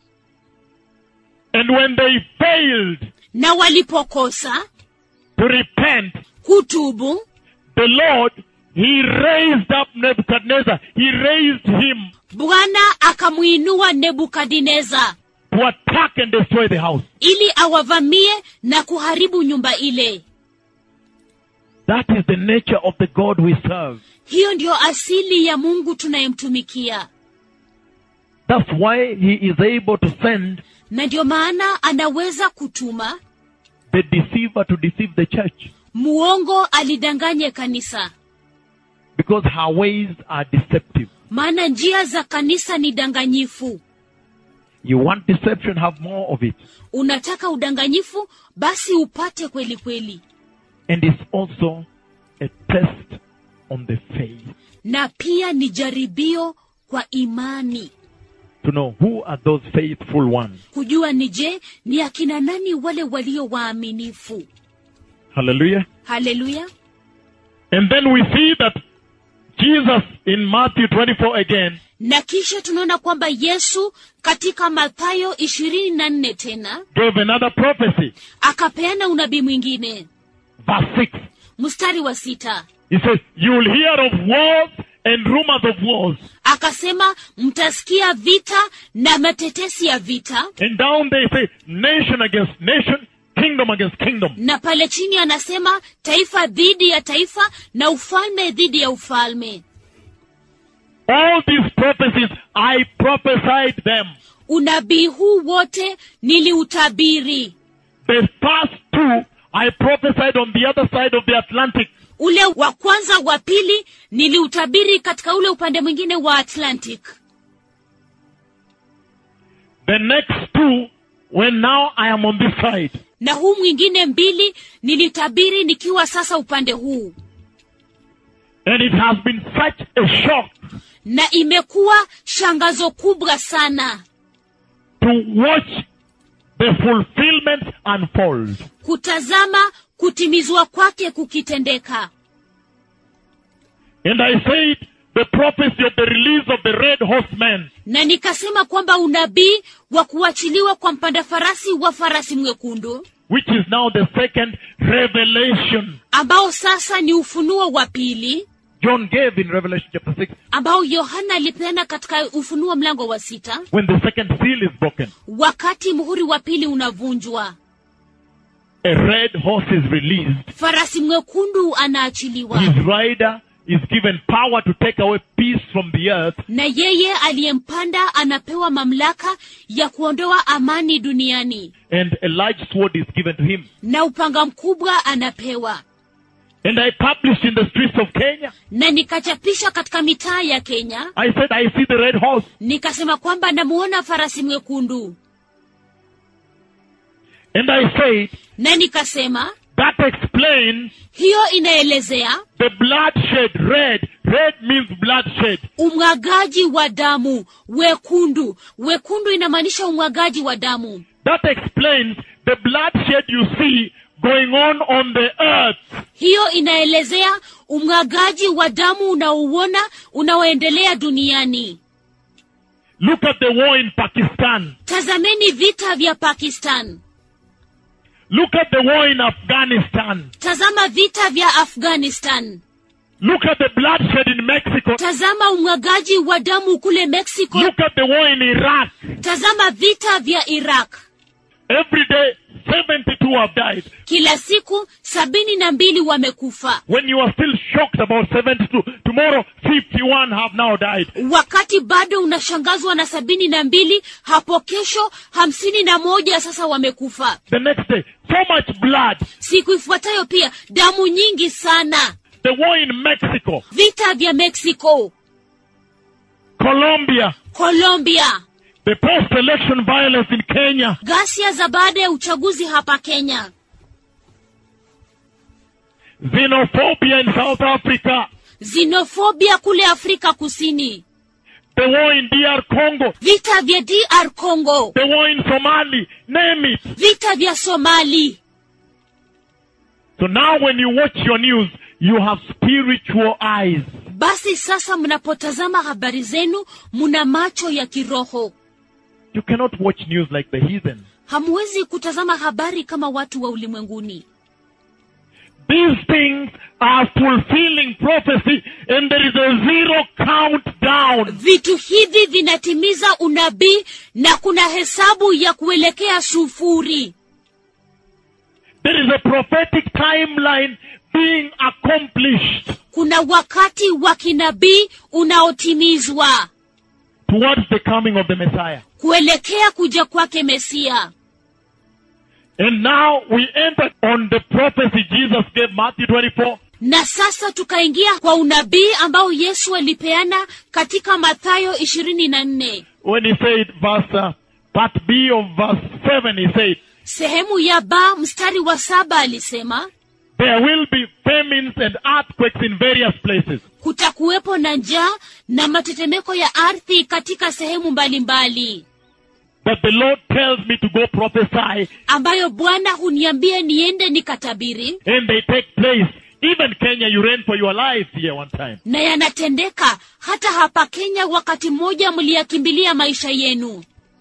And when they failed na walipokosa to repent, kutubu the Lord, He raised up Nebuchadnezzar. He raised him bwana akamwinua nebukadineza to attack and destroy the house. ili awavamie na kuharibu nyumba ile That is the nature of the God we serve. hiyo ndiyo asili ya mungu tunayemtumikia That's why He is able to send na ndiyo maana anaweza kutuma the deceiver to deceive the church. muongo alidanganye kanisa Because her ways are deceptive. maana njia za kanisa ni danganyifu You want deception, have more of it. unataka udanganyifu basi upate kweli kweli And it's also a test on the faith na pia ni jaribio kwa imani to know who are those faithful ones. kujua ni je ni akina nani wale walio waaminifu Hallelujah. haleluya And then we see that Jesus in Matthew 24 again na kisha tunaona kwamba yesu katika mathayo ishirini na nne tena gave another prophecy. akapeana unabii mwingine Verse 6. mstari wa sita He says, You will hear of wars and rumors of wars. akasema mtasikia vita na matetesi ya vita And down they say, nation against nation, kingdom against kingdom. na pale chini anasema taifa dhidi ya taifa na ufalme dhidi ya ufalme All these prophecies, I prophesied them. unabii huu wote niliutabiri The first two, I prophesied on the other side of the Atlantic. ule wa kwanza wa pili niliutabiri katika ule upande mwingine wa atlantic The next two, when now I am on this side. na huu mwingine mbili nilitabiri nikiwa sasa upande huu And it has been such a shock na imekuwa shangazo kubwa sana to watch the fulfillment unfold. kutazama kutimizwa kwake kukitendeka And I said, the prophecy of the release of the red horseman na nikasema kwamba unabii wa kuachiliwa kwa mpanda farasi wa farasi mwekundu which is now the second revelation ambao sasa ni ufunuo wa pili John gave in Revelation chapter 6 ambao yohana alipeana katika ufunuo mlango wa sita when the second seal is broken. wakati muhuri wa pili unavunjwa A red horse is released. farasi mwekundu anaachiliwa His rider is given power to take away peace from the earth. na yeye aliyempanda anapewa mamlaka ya kuondoa amani duniani And a large sword is given to him. na upanga mkubwa anapewa And I published in the streets of Kenya. na nikachapisha katika mitaa ya kenya I said, I see the red horse. nikasema kwamba namuona farasi mwekundu And I said, na nikasema that explains hiyo inaelezea the bloodshed. Red. Red means bloodshed. umwagaji wa damu wekundu wekundu inamaanisha umwagaji wa damu That explains the bloodshed you see going on on the earth. hiyo inaelezea umwagaji wa damu unaouona unaoendelea duniani Look at the war in Pakistan. tazameni vita vya pakistan Look at the war in Afghanistan. tazama vita vya afghanistan Look at the bloodshed in Mexico. tazama umwagaji wa damu kule mexico Look at the war in Iraq. tazama vita vya iraq Every day, 72 have died. kila siku sabini na mbili wamekufa When you are still shocked about 72, tomorrow 51 have now died. wakati bado unashangazwa na sabini na mbili hapo kesho hamsini na moja sasa wamekufa The next day, so much blood. siku ifuatayo pia damu nyingi sana The war in Mexico, vita vya mexico Colombia, colombia the post-election violence in Kenya, ghasia za baada ya uchaguzi hapa kenya xenophobia in South Africa, xenofobia kule afrika kusini the war in DR Congo, vita vya dr congo the war in Somali, name it. vita vya somali So now when you watch your news, you have spiritual eyes. basi sasa mnapotazama habari zenu muna macho ya kiroho You cannot watch news like the heathen. hamwezi kutazama habari kama watu wa ulimwenguni These things are fulfilling prophecy and there is a zero countdown. vitu hivi vinatimiza unabii na kuna hesabu ya kuelekea sufuri There is a prophetic timeline being accomplished kuna wakati wa kinabii unaotimizwa towards the coming of the Messiah. kuelekea kuja kwake mesia And now we enter on the prophecy Jesus gave Matthew 24. na sasa tukaingia kwa unabii ambao yesu alipeana katika mathayo ishirini na nne When he said, verse, uh, part B of verse 7, he said, sehemu ya ba mstari wa saba alisema there will be famines and earthquakes in various places. kutakuwepo na njaa na matetemeko ya ardhi katika sehemu mbalimbali But the Lord tells me to go prophesy ambayo bwana huniambia niende nikatabiri and they take place. Even Kenya, you ran for your lives here one time. na yanatendeka hata hapa kenya wakati mmoja mliyakimbilia maisha yenu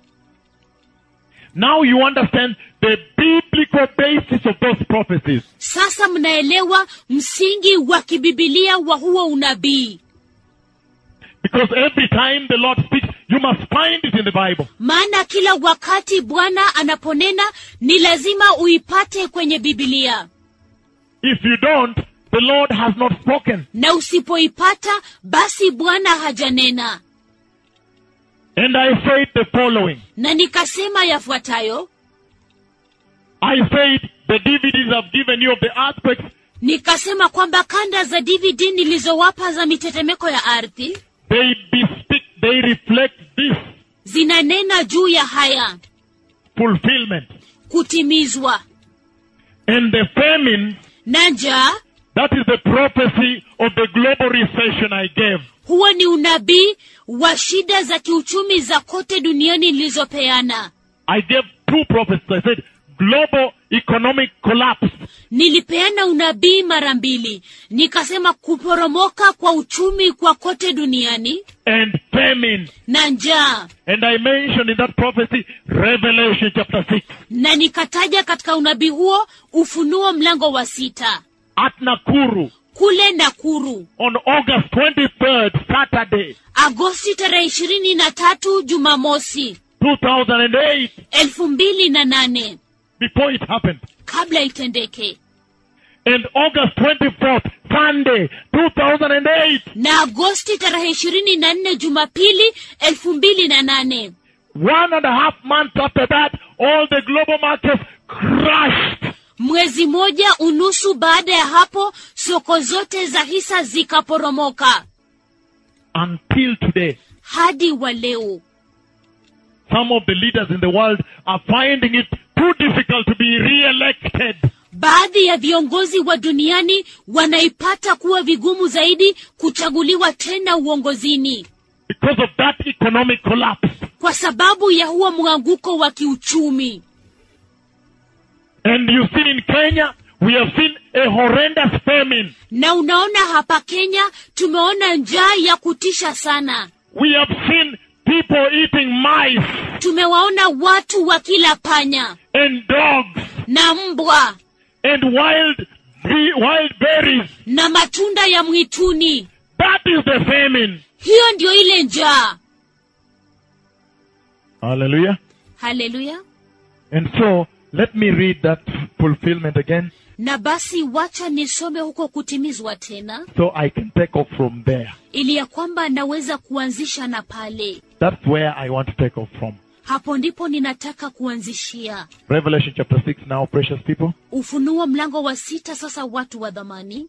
Now you understand the biblical basis of those prophecies. sasa mnaelewa msingi wa kibibilia wa huo unabii Because every time the Lord speaks, you must find it in the Bible. maana kila wakati bwana anaponena ni lazima uipate kwenye bibilia If you don't, the Lord has not spoken. na usipoipata basi bwana hajanena And I said the following. na nikasema yafuatayo I said the DVDs I've given you of the earthquakes, nikasema kwamba kanda za dvd nilizowapa za mitetemeko ya ardhi they bespeak, they reflect this zinanena juu ya haya fulfillment. kutimizwa And the famine, na njaa that is the prophecy of the global recession I gave. huo ni unabii wa shida za kiuchumi za kote duniani nilizopeana I gave two prophecies. I said global economic collapse nilipeana unabii mara mbili nikasema kuporomoka kwa uchumi kwa kote duniani and famine. na njaa And I mentioned in that prophecy Revelation chapter 6 na nikataja katika unabii huo ufunuo mlango wa sita at Nakuru kule nakuru on August 23rd, Saturday, agosti tarehe ishirini na tatu jumamosi 2008, elfu mbili na nane before it happened. kabla itendeke And August 24th, Sunday, 2008, na agosti tarehe ishirini na nne jumapili elfu mbili na nane one and a half months after that, all the global markets crashed. mwezi moja unusu baada ya hapo soko zote za hisa zikaporomoka Until today, hadi wa leo some of the leaders in the world are finding it too difficult to be re-elected. baadhi ya viongozi wa duniani wanaipata kuwa vigumu zaidi kuchaguliwa tena uongozini because of that economic collapse. kwa sababu ya huo mwanguko wa kiuchumi And you've seen in Kenya, we have seen a horrendous famine. na unaona hapa kenya tumeona njaa ya kutisha sana We have seen people eating mice tumewaona watu wa kila panya and dogs na mbwa and wild wild berries. na matunda ya mwituni That is the famine. hiyo ndio ile njaa Hallelujah. haleluya And so let me read that fulfillment again na basi wacha nisome huko kutimizwa tena so I can take off from there. ili ya kwamba naweza kuanzisha na pale That's where I want to take off from. hapo ndipo ninataka kuanzishia Revelation chapter 6 now, precious people. ufunuo mlango wa sita sasa watu wa dhamani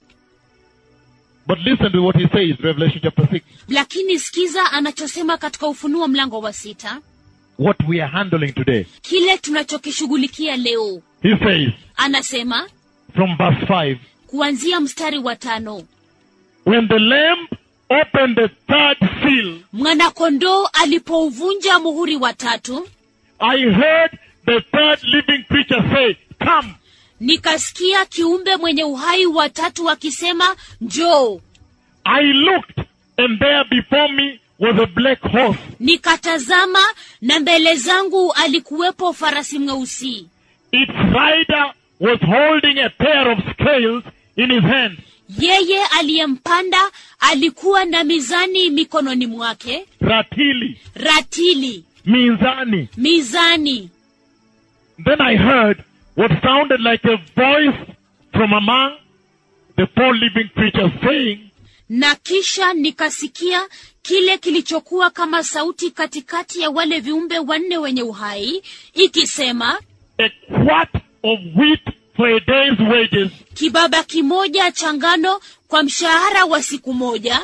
But listen to what he says, Revelation chapter 6. lakini sikiza anachosema katika ufunuo mlango wa sita What we are handling today. kile tunachokishughulikia leo He says, anasema from verse 5, kuanzia mstari wa tano When the Lamb opened the third seal, mwanakondoo alipouvunja muhuri wa tatu I heard the third living creature say, Come. nikasikia kiumbe mwenye uhai wa tatu akisema njoo I looked, and there before me was a black horse, nikatazama na mbele zangu alikuwepo farasi mweusi its rider was holding a pair of scales in his hand. yeye aliyempanda alikuwa na mizani mikononi mwake Ratili, ratili Minzani. mizani Then I heard what sounded like a voice from among the four living creatures saying, na kisha nikasikia kile kilichokuwa kama sauti katikati ya wale viumbe wanne wenye uhai ikisema A quart of wheat for a day's wages, kibaba kimoja cha ngano kwa mshahara wa siku moja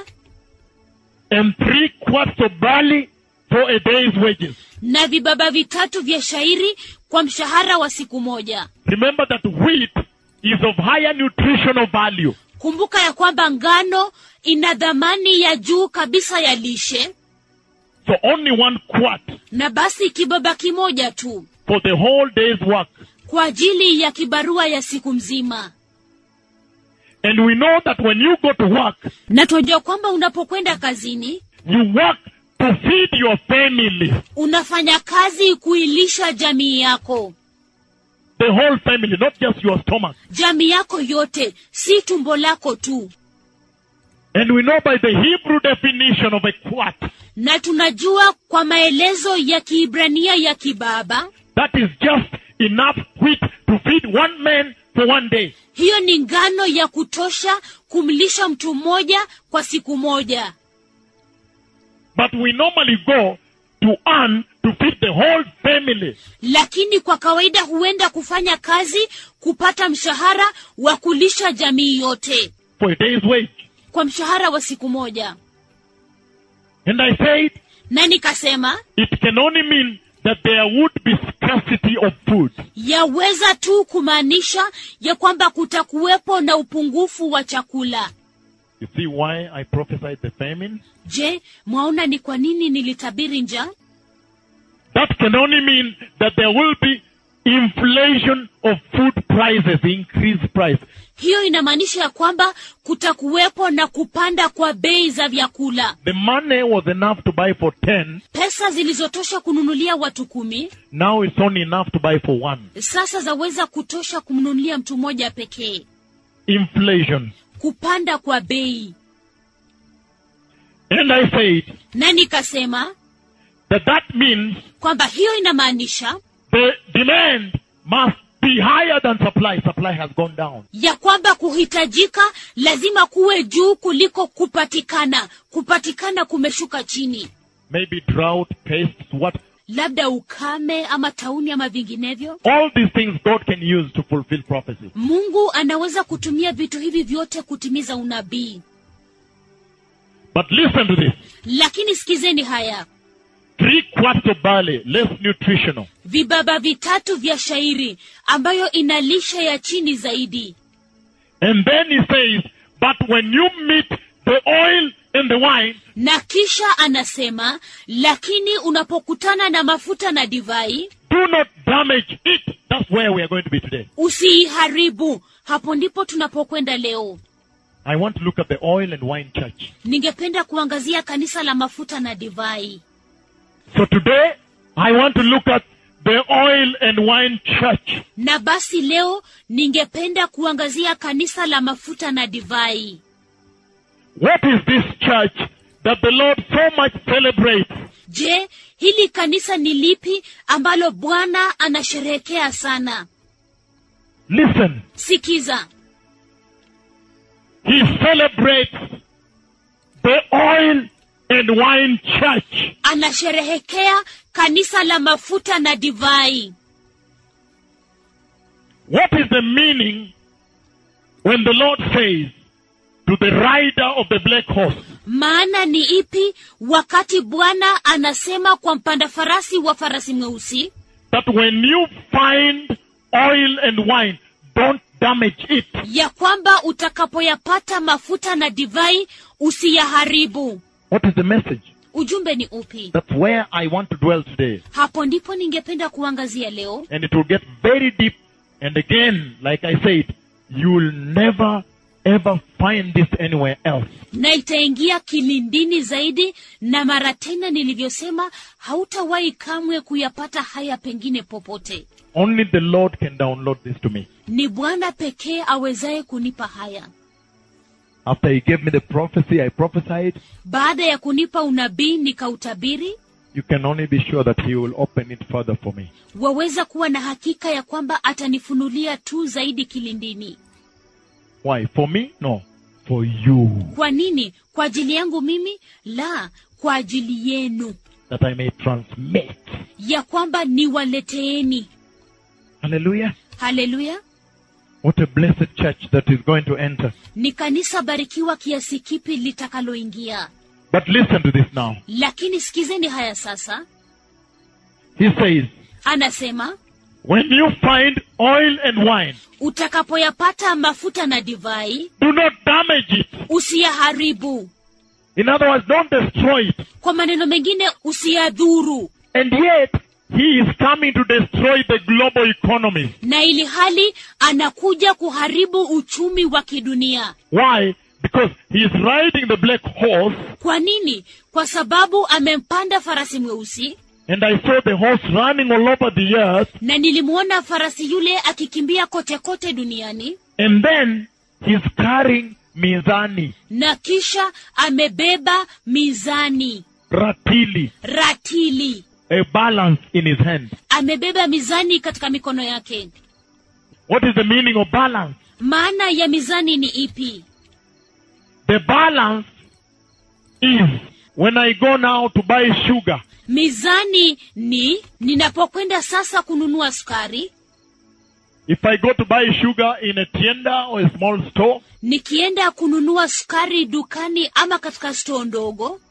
and three quarts of barley for a day's wages. na vibaba vitatu vya shairi kwa mshahara wa siku moja Remember that wheat is of higher nutritional value. kumbuka ya kwamba ngano ina dhamani ya juu kabisa ya lishe So only one quart na basi kibaba kimoja tu for the whole day's work. kwa ajili ya kibarua ya siku mzima And we know that when you go to work, na tunajua kwamba unapokwenda kazini you work to feed your family, unafanya kazi kuilisha jamii yako the whole family, not just your stomach. jamii yako yote si tumbo lako tu And we know by the Hebrew definition of a quart, na tunajua kwa maelezo ya kiibrania ya kibaba that is just enough wheat to feed one man for one day. hiyo ni ngano ya kutosha kumlisha mtu mmoja kwa siku moja But we normally go to earn to feed the whole family. lakini kwa kawaida huenda kufanya kazi kupata mshahara wa kulisha jamii yote for a day's wage. kwa mshahara wa siku moja And I said, na nikasema it can only mean that there would be scarcity of food. yaweza tu kumaanisha ya kwamba kutakuwepo na upungufu wa chakula You see why I prophesied the famine? je mwaona ni kwa nini nilitabiri njaa That can only mean that there will be inflation of food prices, increased price. hiyo inamaanisha ya kwamba kutakuwepo na kupanda kwa bei za vyakula The money was enough to buy for 10, pesa zilizotosha kununulia watu kumi now it's only enough to buy for one. sasa zaweza kutosha kumnunulia mtu mmoja pekee Inflation. kupanda kwa bei And I said na nikasema that that means kwamba hiyo inamaanisha the demand must be higher than supply. Supply has gone down. ya kwamba kuhitajika lazima kuwe juu kuliko kupatikana kupatikana kumeshuka chini Maybe drought, pests, what? labda ukame ama tauni ama vinginevyo All these things God can use to fulfill prophecy. mungu anaweza kutumia vitu hivi vyote kutimiza unabii But listen to this. lakini sikizeni haya Three quarts of barley, less nutritional. vibaba vitatu vya shairi ambayo ina lishe ya chini zaidi And then he says, but when you meet the oil and the wine, na kisha anasema lakini unapokutana na mafuta na divai do not damage it. That's where we are going to be today. usiiharibu hapo ndipo tunapokwenda leo I want to look at the oil and wine church. ningependa kuangazia kanisa la mafuta na divai So today, I want to look at the oil and wine church. na basi leo ningependa kuangazia kanisa la mafuta na divai What is this church that the Lord so much celebrates? je hili kanisa ni lipi ambalo bwana anasherehekea sana Listen, sikiza he celebrates the oil and wine church. anasherehekea kanisa la mafuta na divai What is the meaning when the Lord says to the rider of the black horse, maana ni ipi wakati bwana anasema kwa mpanda farasi wa farasi mweusi that when you find oil and wine, don't damage it. ya kwamba utakapoyapata mafuta na divai usiyaharibu What is the message? ujumbe ni upi That's where I want to dwell today. hapo ndipo ningependa kuangazia leo And it will get very deep. And again, like I said, you will never ever find this anywhere else. na itaingia kilindini zaidi na mara tena nilivyosema hautawahi kamwe kuyapata haya pengine popote Only the Lord can download this to me. ni bwana pekee awezaye kunipa haya After He gave me the prophecy, I prophesied. baada ya kunipa unabii nikautabiri You can only be sure that He will open it further for me. waweza kuwa na hakika ya kwamba atanifunulia tu zaidi kilindini Why? For me? No. For you. kwa nini kwa ajili yangu mimi la kwa ajili yenu That I may transmit. ya kwamba niwaleteeni Hallelujah. haleluya What a blessed church that is going to enter. ni kanisa barikiwa kiasi kipi litakaloingia But listen to this now. lakini sikizeni haya sasa He says, anasema when you find oil and wine, utakapoyapata mafuta na divai do not damage it. usiyaharibu In other words, don't destroy it. kwa maneno mengine usiyadhuru And yet, he is coming to destroy the global economy. na ili hali anakuja kuharibu uchumi wa kidunia Why? Because he is riding the black horse, kwa nini kwa sababu amempanda farasi mweusi and I saw the horse running all over the earth, na nilimwona farasi yule akikimbia kote kote duniani and then he's carrying mizani, na kisha amebeba mizani ratili, ratili a balance in his hand. amebeba mizani katika mikono yake What is the meaning of balance? maana ya mizani ni ipi The balance is when I go now to buy sugar, mizani ni ninapokwenda sasa kununua sukari if I go to buy sugar in a tienda or a small store, nikienda kununua sukari dukani ama katika stoo ndogo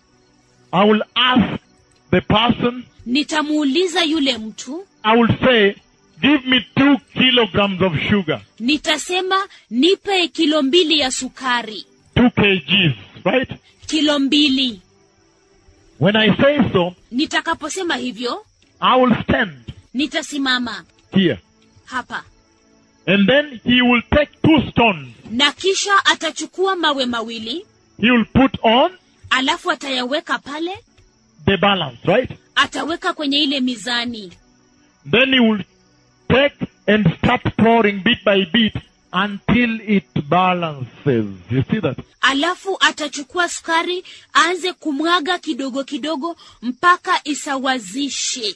I will ask the person, nitamuuliza yule mtu I will say, give me two kilograms of sugar, nitasema nipe kilo mbili ya sukari two kgs, right? kilo mbili When I say so, nitakaposema hivyo I will stand nitasimama here. hapa And then he will take two stones. na kisha atachukua mawe mawili He will put on alafu atayaweka pale the balance, right? ataweka kwenye ile mizani Then he will take and start pouring bit by bit until it balances. You see that? alafu atachukua sukari aanze kumwaga kidogo kidogo mpaka isawazishe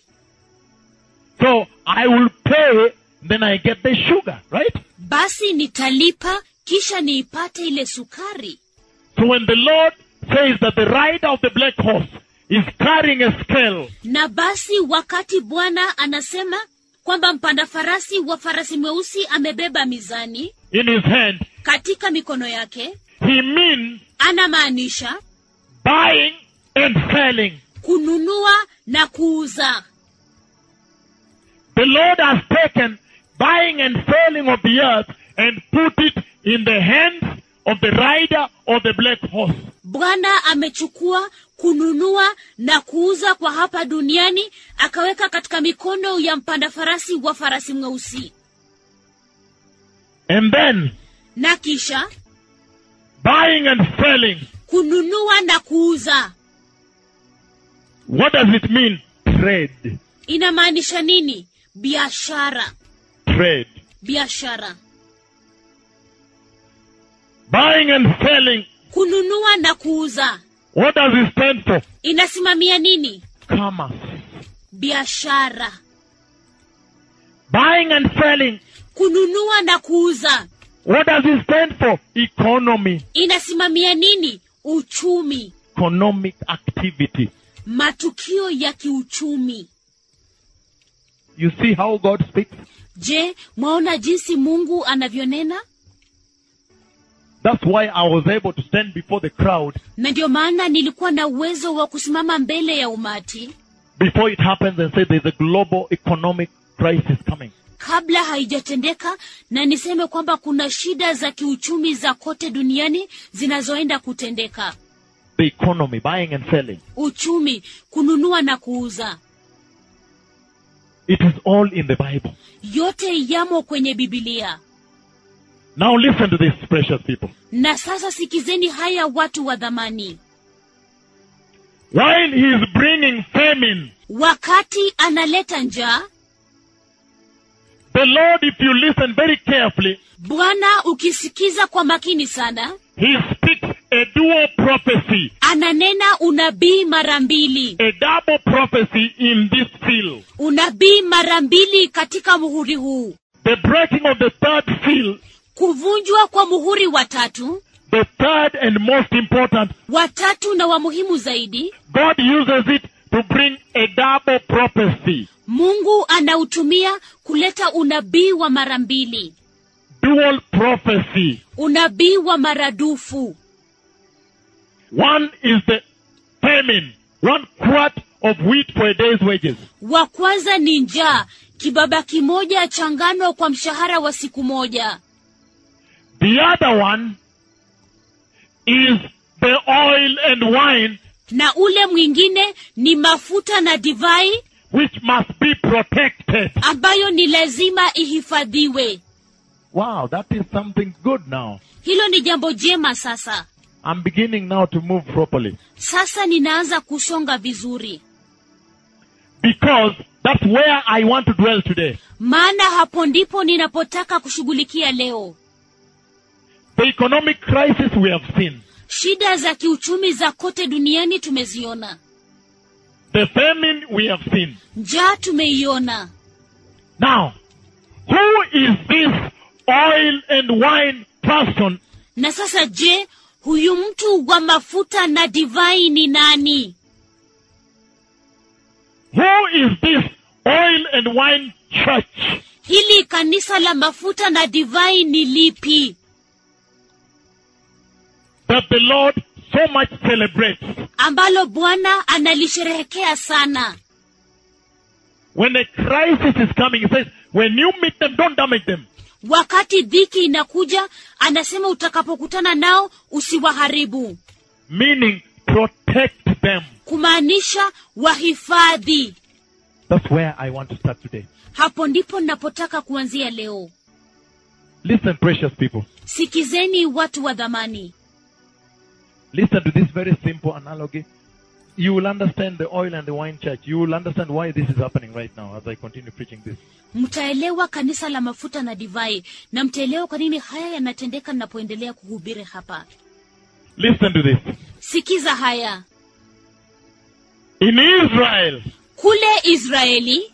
So I will pay, then I get the sugar, right? basi nitalipa kisha niipate ile sukari So when the Lord says that the rider of the black horse is carrying a scale, na basi wakati bwana anasema kwamba mpanda farasi wa farasi mweusi amebeba mizani in his hand, katika mikono yake he means anamaanisha buying and selling. kununua na kuuza The Lord has taken buying and selling of the earth and put it in the hands of the rider of the black horse. bwana amechukua kununua na kuuza kwa hapa duniani akaweka katika mikono ya mpanda farasi wa farasi mweusi And then na kisha buying and selling. kununua na kuuza What does it mean? Trade. inamaanisha nini biashara Trade. biashara Buying and selling. kununua na kuuza What does it stand for? inasimamia nini Commerce. biashara Buying and selling. kununua na kuuza What does it stand for? Economy. inasimamia nini uchumi Economic activity. matukio ya kiuchumi You see how God speaks? je mwaona jinsi mungu anavyonena That's why I was able to stand before the crowd na ndio maana nilikuwa na uwezo wa kusimama mbele ya umati before it happens and say there's a global economic crisis coming. kabla haijatendeka na niseme kwamba kuna shida za kiuchumi za kote duniani zinazoenda kutendeka The economy, buying and selling. uchumi kununua na kuuza It is all in the Bible. yote yamo kwenye bibilia Now listen to this, precious people. na sasa sikizeni haya watu wa dhamani While he is bringing famine, wakati analeta njaa the Lord, if you listen very carefully, bwana ukisikiza kwa makini sana he speaks a dual prophecy, ananena unabii mara mbili a double prophecy in this seal. unabii mara mbili katika muhuri huu The breaking of the third seal, kuvunjwa kwa muhuri wa tatu the third and most important, watatu na wa muhimu zaidi God uses it to bring a double prophecy, mungu anautumia kuleta unabii wa mara mbili dual prophecy. unabii wa maradufu One is the famine, one quart of wheat for a day's wages. wa kwanza ni njaa kibaba kimoja cha ngano kwa mshahara wa siku moja The other one is the oil and wine na ule mwingine ni mafuta na divai which must be protected. ambayo ni lazima ihifadhiwe Wow, that is something good now. hilo ni jambo jema sasa I'm beginning now to move properly sasa ninaanza kusonga vizuri because that's where I want to dwell today. maana hapo ndipo ninapotaka kushughulikia leo The economic crisis we have seen, shida za kiuchumi za kote duniani tumeziona the famine we have seen. njaa tumeiona Now, who is this oil and wine person na sasa je huyu mtu wa mafuta na divai ni nani Who is this oil and wine church hili kanisa la mafuta na divai ni lipi that the Lord so much celebrates? ambalo bwana analisherehekea sana When a crisis is coming, he says, when you meet them, don't damage them. wakati dhiki inakuja anasema utakapokutana nao usiwaharibu Meaning, protect them. kumaanisha wahifadhi That's where I want to start today. hapo ndipo ninapotaka kuanzia leo Listen, precious people. sikizeni watu wa dhamani Listen to this very simple analogy. You will understand the oil and the wine church. You will understand why this is happening right now as I continue preaching this. mtaelewa kanisa la mafuta na divai na mtaelewa kwa nini haya yanatendeka ninapoendelea kuhubiri hapa Listen to this. sikiza haya In Israel, kule israeli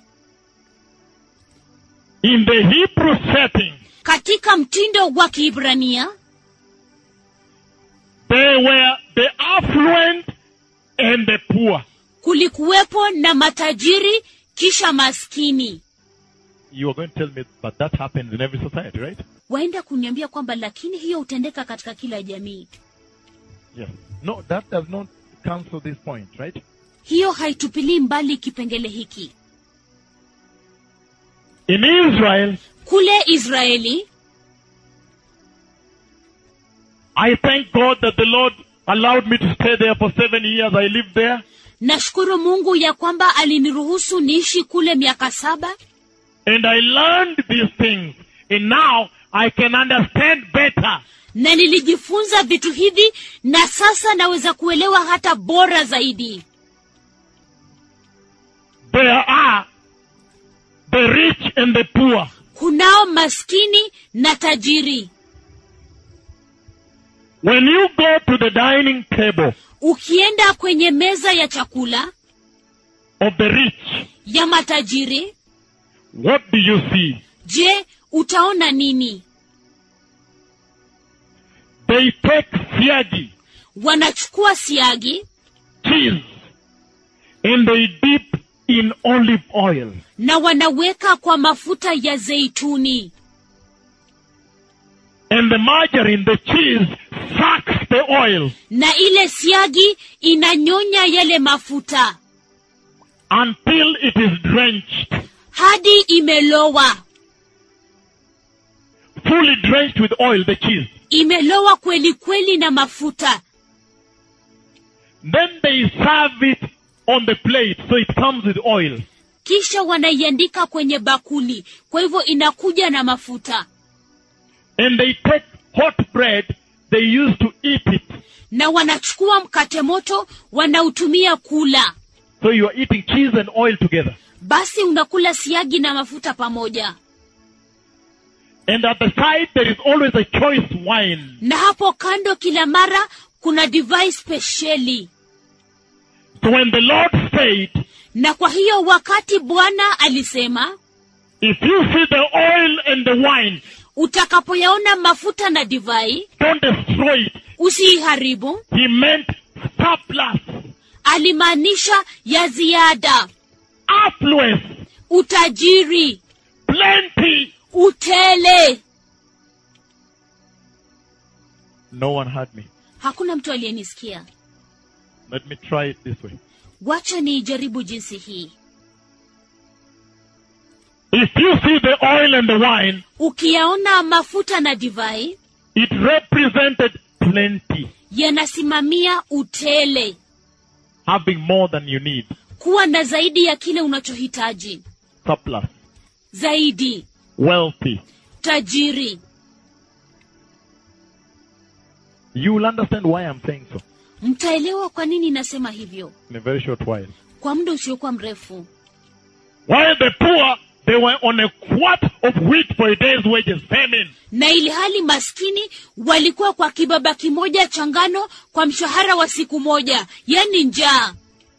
in the Hebrew setting, katika mtindo wa kiibrania they were the affluent and the poor. kulikuwepo na matajiri kisha maskini You are going to tell me, but that happens in every society, right? waenda kuniambia kwamba lakini hiyo hutendeka katika kila jamii Yes. No, that does not cancel this point, right? hiyo haitupilii mbali kipengele hiki In Israel, kule israeli I thank God that the Lord allowed me to stay there for seven years. I lived there. nashukuru mungu ya kwamba aliniruhusu niishi kule miaka saba And I learned these things. And now I can understand better. na nilijifunza vitu hivi na sasa naweza kuelewa hata bora zaidi There are the rich and the poor. kunao maskini na tajiri When you go to the dining table ukienda kwenye meza ya chakula of the rich, ya matajiri what do you see? je utaona nini They take siagi, wanachukua siagi cheese, and they dip in olive oil. na wanaweka kwa mafuta ya zeituni And the margarine, the cheese, sucks the oil na ile siagi inanyonya yale mafuta until it is drenched, hadi imelowa fully drenched with oil, the cheese. imelowa kweli kweli na mafuta Then they serve it on the plate, so it comes with oil. kisha wanaiandika kwenye bakuli kwa hivyo inakuja na mafuta And they take hot bread, they used to eat it. na wanachukua mkate moto wanautumia kula So you are eating cheese and oil together. basi unakula siagi na mafuta pamoja And at the side, there is always a choice wine. na hapo kando kila mara kuna divai spesheli So when the Lord said, na kwa hiyo wakati bwana alisema if you see the oil and the wine, utakapoyaona mafuta na divai don't destroy it. usiiharibu He meant surplus, alimaanisha ya ziada affluence, utajiri plenty. utele No one heard me. hakuna mtu aliyenisikia Let me try it this way. wacha niijaribu jinsi hii If you see the oil and the wine, ukiyaona mafuta na divai it represented plenty, yanasimamia utele having more than you need, kuwa na zaidi ya kile unachohitaji surplus, zaidi wealthy. tajiri You will understand why I'm saying so mtaelewa kwa nini nasema hivyo in a very short while. kwa muda usiokuwa mrefu While the poor, they were on a quart of wheat for a day's wages, famine. na ili hali maskini walikuwa kwa kibaba kimoja cha ngano kwa mshahara wa siku moja yani njaa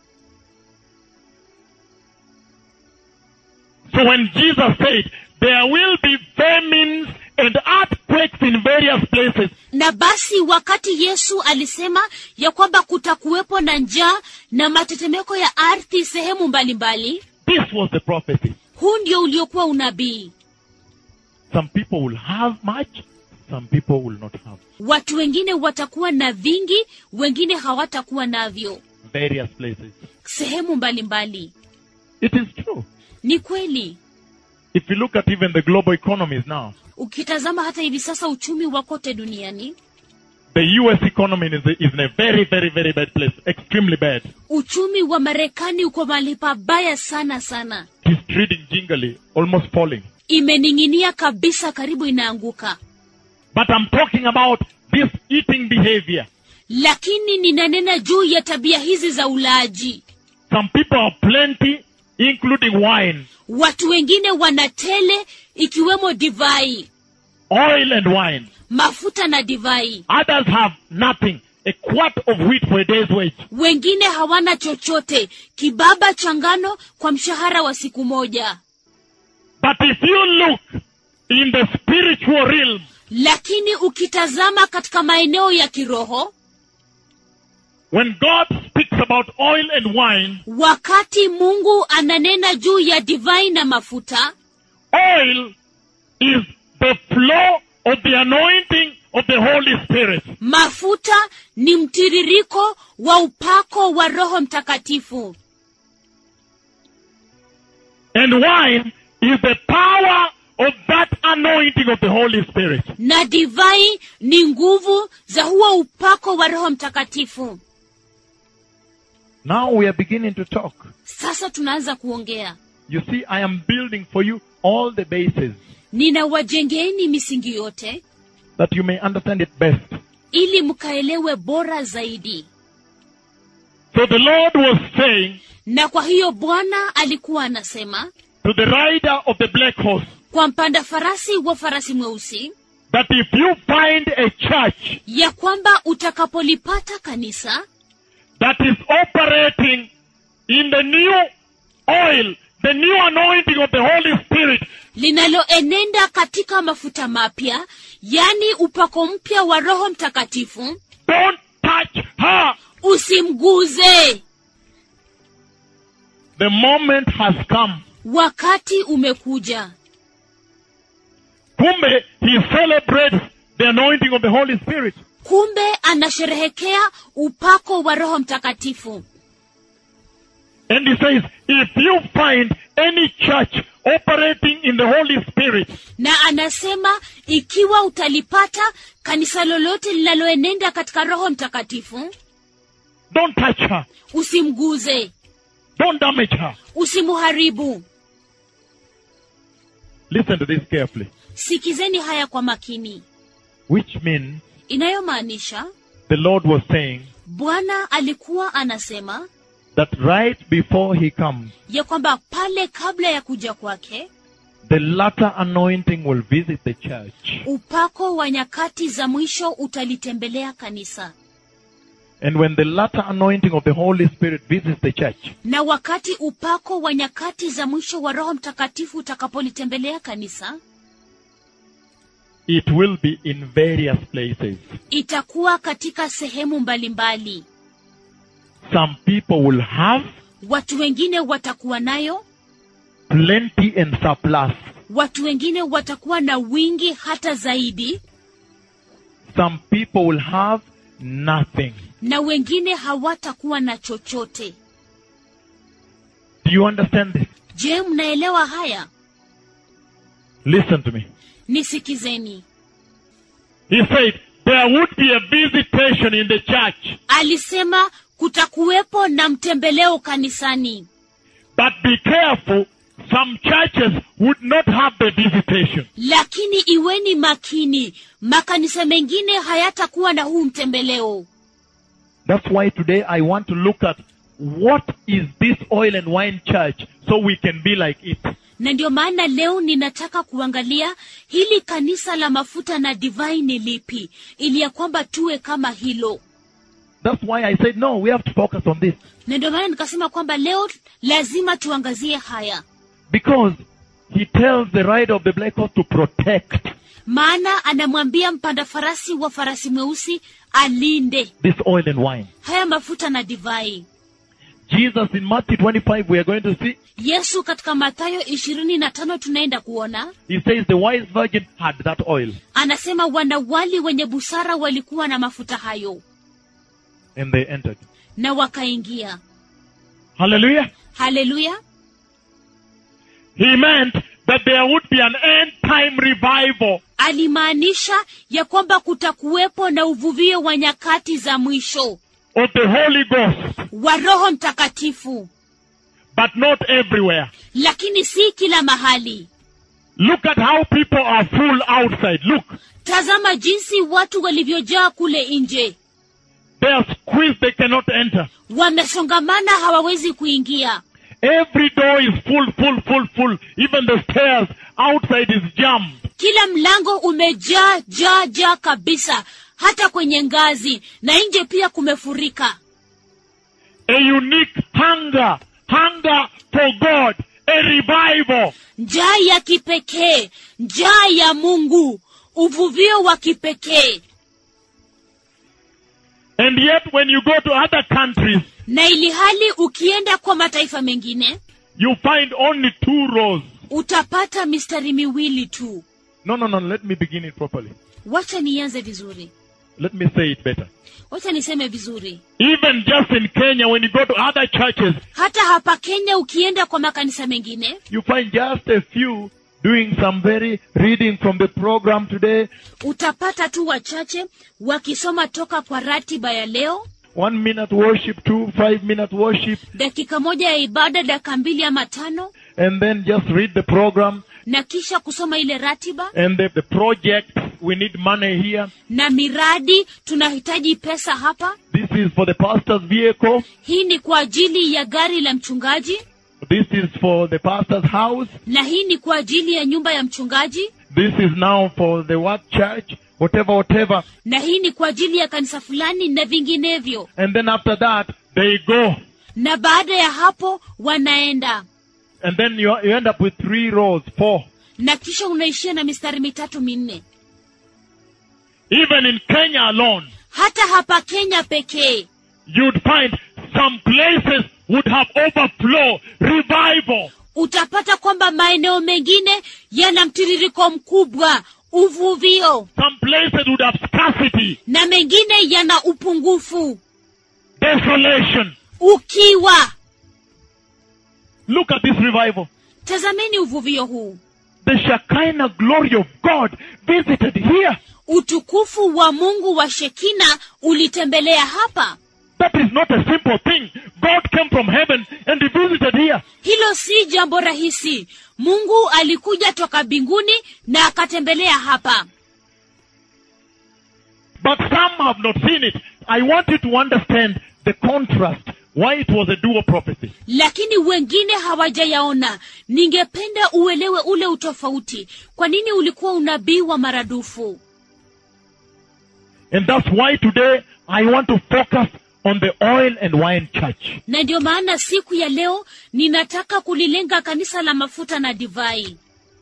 So when Jesus said, there will be famines and earthquakes in various places, na basi wakati yesu alisema ya kwamba kutakuwepo na njaa na matetemeko ya ardhi sehemu mbalimbali this was the prophecy. huu ndio uliokuwa unabii Some people will have much, some people will not have. watu wengine watakuwa na vingi wengine hawatakuwa navyo Various places. sehemu mbalimbali It is true. ni kweli If you look at even the global economies now, ukitazama hata hivi sasa uchumi wa kote duniani the US economy is, is in a very, very, very bad place. Extremely bad. uchumi wa marekani uko mahali pabaya sana sana It is trading jingly, almost falling. imening'inia kabisa karibu inaanguka But I'm talking about this eating behavior. lakini ninanena juu ya tabia hizi za ulaji Some people are plenty, including wine, watu wengine wana tele ikiwemo divai oil and wine. mafuta na divai Others have nothing. A quart of wheat for a day's wage. wengine hawana chochote kibaba cha ngano kwa mshahara wa siku moja But if you look in the spiritual realm, lakini ukitazama katika maeneo ya kiroho when God speaks about oil and wine, wakati mungu ananena juu ya divai na mafuta oil is the flow of the anointing of the Holy Spirit. mafuta ni mtiririko wa upako wa roho mtakatifu And wine is the power of that anointing of the Holy Spirit. na divai ni nguvu za huo upako wa roho mtakatifu Now we are beginning to talk. sasa tunaanza kuongea You see, I am building for you all the bases ninawajengeni misingi yote that you may understand it best. ili mkaelewe bora zaidi So the Lord was saying na kwa hiyo bwana alikuwa anasema to the rider of the black horse kwa mpanda farasi wa farasi mweusi that if you find a church ya kwamba utakapolipata kanisa that is operating in the new oil, the new anointing of the Holy Spirit, linaloenenda katika mafuta mapya yani upako mpya wa roho mtakatifu don't touch her. usimguze The moment has come. wakati umekuja Kumbe, he celebrates the anointing of the Holy Spirit. kumbe anasherehekea upako wa roho mtakatifu And he says, if you find any church operating in the Holy Spirit, na anasema ikiwa utalipata kanisa lolote linaloenenda katika roho mtakatifu don't touch her. usimguze Don't damage her. usimuharibu Listen to this carefully. sikizeni haya kwa makini Which means inayomaanisha the Lord was saying bwana alikuwa anasema that right before he comes, ya kwamba pale kabla ya kuja kwake the latter anointing will visit the church. upako wa nyakati za mwisho utalitembelea kanisa And when the latter anointing of the Holy Spirit visits the church, na wakati upako wa nyakati za mwisho wa roho mtakatifu utakapolitembelea kanisa it will be in various places. itakuwa katika sehemu mbalimbali Some people will have watu wengine watakuwa nayo plenty and surplus. watu wengine watakuwa na wingi hata zaidi Some people will have nothing. na wengine hawatakuwa na chochote Do you understand this? je mnaelewa haya Listen to me. nisikizeni He said there would be a visitation in the church, alisema kutakuwepo na mtembeleo kanisani but be careful. Some churches would not have the visitation. lakini iweni makini makanisa mengine hayatakuwa na huu mtembeleo That's why today I want to look at what is this oil and wine church so we can be like it. na ndio maana leo ninataka kuangalia hili kanisa la mafuta na divai ni lipi ili ya kwamba tuwe kama hilo That's why I said, no, we have to focus on this. na ndio maana nikasema kwamba leo lazima tuangazie haya Because he tells the rider of the black horse to protect maana anamwambia mpanda farasi wa farasi mweusi alinde this oil and wine. haya mafuta na divai Jesus in Matthew 25, we are going to see, yesu katika mathayo ishirini na tano tunaenda kuona he says the wise virgin had that oil anasema wanawali wenye busara walikuwa na mafuta hayo and they entered. na wakaingia Hallelujah. haleluya He meant that there would be an end time revival alimaanisha ya kwamba kutakuwepo na uvuvio wa nyakati za mwisho of the Holy Ghost, wa roho mtakatifu but not everywhere. lakini si kila mahali Look at how people are full outside. Look, tazama jinsi watu walivyojaa kule nje they are squeezed, they cannot enter. wamesongamana hawawezi kuingia Every door is full, full, full, full. Even the stairs outside is jammed. kila mlango umejaa jaa jaa kabisa hata kwenye ngazi na nje pia kumefurika A unique hunger, hunger for God, a revival. njaa ya kipekee njaa ya mungu uvuvio wa kipekee And yet when you go to other countries, na ili hali ukienda kwa mataifa mengine you find only two rows. utapata mistari miwili tu No, no, no, let me begin it properly. wacha nianze vizuri Let me say it better. wacha niseme vizuri Even just in Kenya, when you go to other churches, hata hapa kenya ukienda kwa makanisa mengine you find just a few doing some very reading from the program today, utapata tu wachache wakisoma toka kwa ratiba ya leo one minute worship, two, five minute worship, dakika moja ya ibada dakika mbili ama tano and then just read the program na kisha kusoma ile ratiba and the, the project. We need money here. na miradi tunahitaji pesa hapa This is for the pastor's vehicle. hii ni kwa ajili ya gari la mchungaji This is for the pastor's house. na hii ni kwa ajili ya nyumba ya mchungaji This is now for the what church, whatever, whatever. na hii ni kwa ajili ya kanisa fulani na vinginevyo And then after that, they go. na baada ya hapo wanaenda And then you, you end up with three rows, four. na kisha unaishia na mistari mitatu minne Even in Kenya alone, hata hapa kenya pekee you'd find some places would have overflow, revival. utapata kwamba maeneo mengine yana mtiririko mkubwa uvuvio Some places would have scarcity, na mengine yana upungufu desolation. ukiwa Look at this revival. tazameni uvuvio huu The Shekinah glory of God visited here. utukufu wa mungu wa shekina ulitembelea hapa That is not a simple thing. God came from heaven and he visited here. hilo si jambo rahisi mungu alikuja toka mbinguni na akatembelea hapa But some have not seen it. I want you to understand the contrast, why it was a dual prophecy. lakini wengine hawajayaona ningependa uelewe ule utofauti kwa nini ulikuwa unabii wa maradufu And that's why today I want to focus on the oil and wine church. na ndio maana siku ya leo ninataka kulilenga kanisa la mafuta na divai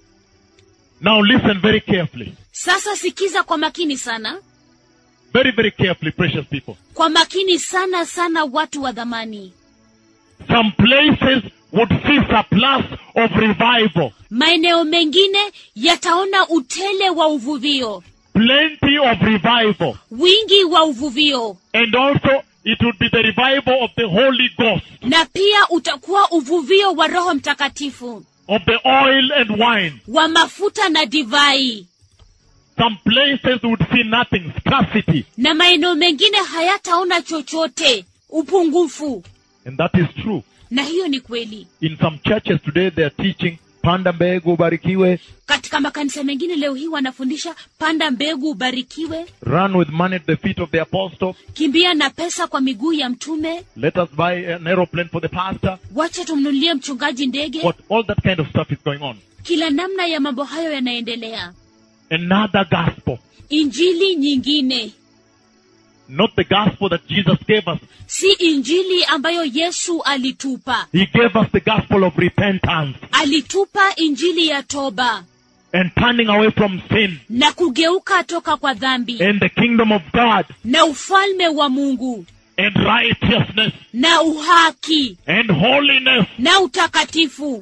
Now listen very carefully. sasa sikiza kwa makini sana Very, very carefully, precious people. kwa makini sana sana watu wa dhamani Some places would see surplus of revival. maeneo mengine yataona utele wa uvuvio Plenty of revival. wingi wa uvuvio And also, it would be the revival of the Holy Ghost, na pia utakuwa uvuvio wa roho mtakatifu of the oil and wine. wa mafuta na divai Some places would see nothing, scarcity. na maeneo mengine hayataona chochote upungufu And that is true. na hiyo ni kweli In some churches today, they are teaching, panda mbegu ubarikiwe, katika makanisa mengine leo hii wanafundisha panda mbegu ubarikiwe run with money at the feet of the apostle, kimbia na pesa kwa miguu ya mtume let us buy an aeroplane for the pastor. wacha tumnunulie mchungaji ndege What, all that kind of stuff is going on. kila namna ya mambo hayo yanaendelea Another gospel. injili nyingine Not the gospel that Jesus gave us. si injili ambayo yesu alitupa He gave us the gospel of repentance alitupa injili ya toba and turning away from sin na kugeuka toka kwa dhambi and the kingdom of God na ufalme wa mungu and righteousness na uhaki and holiness. na utakatifu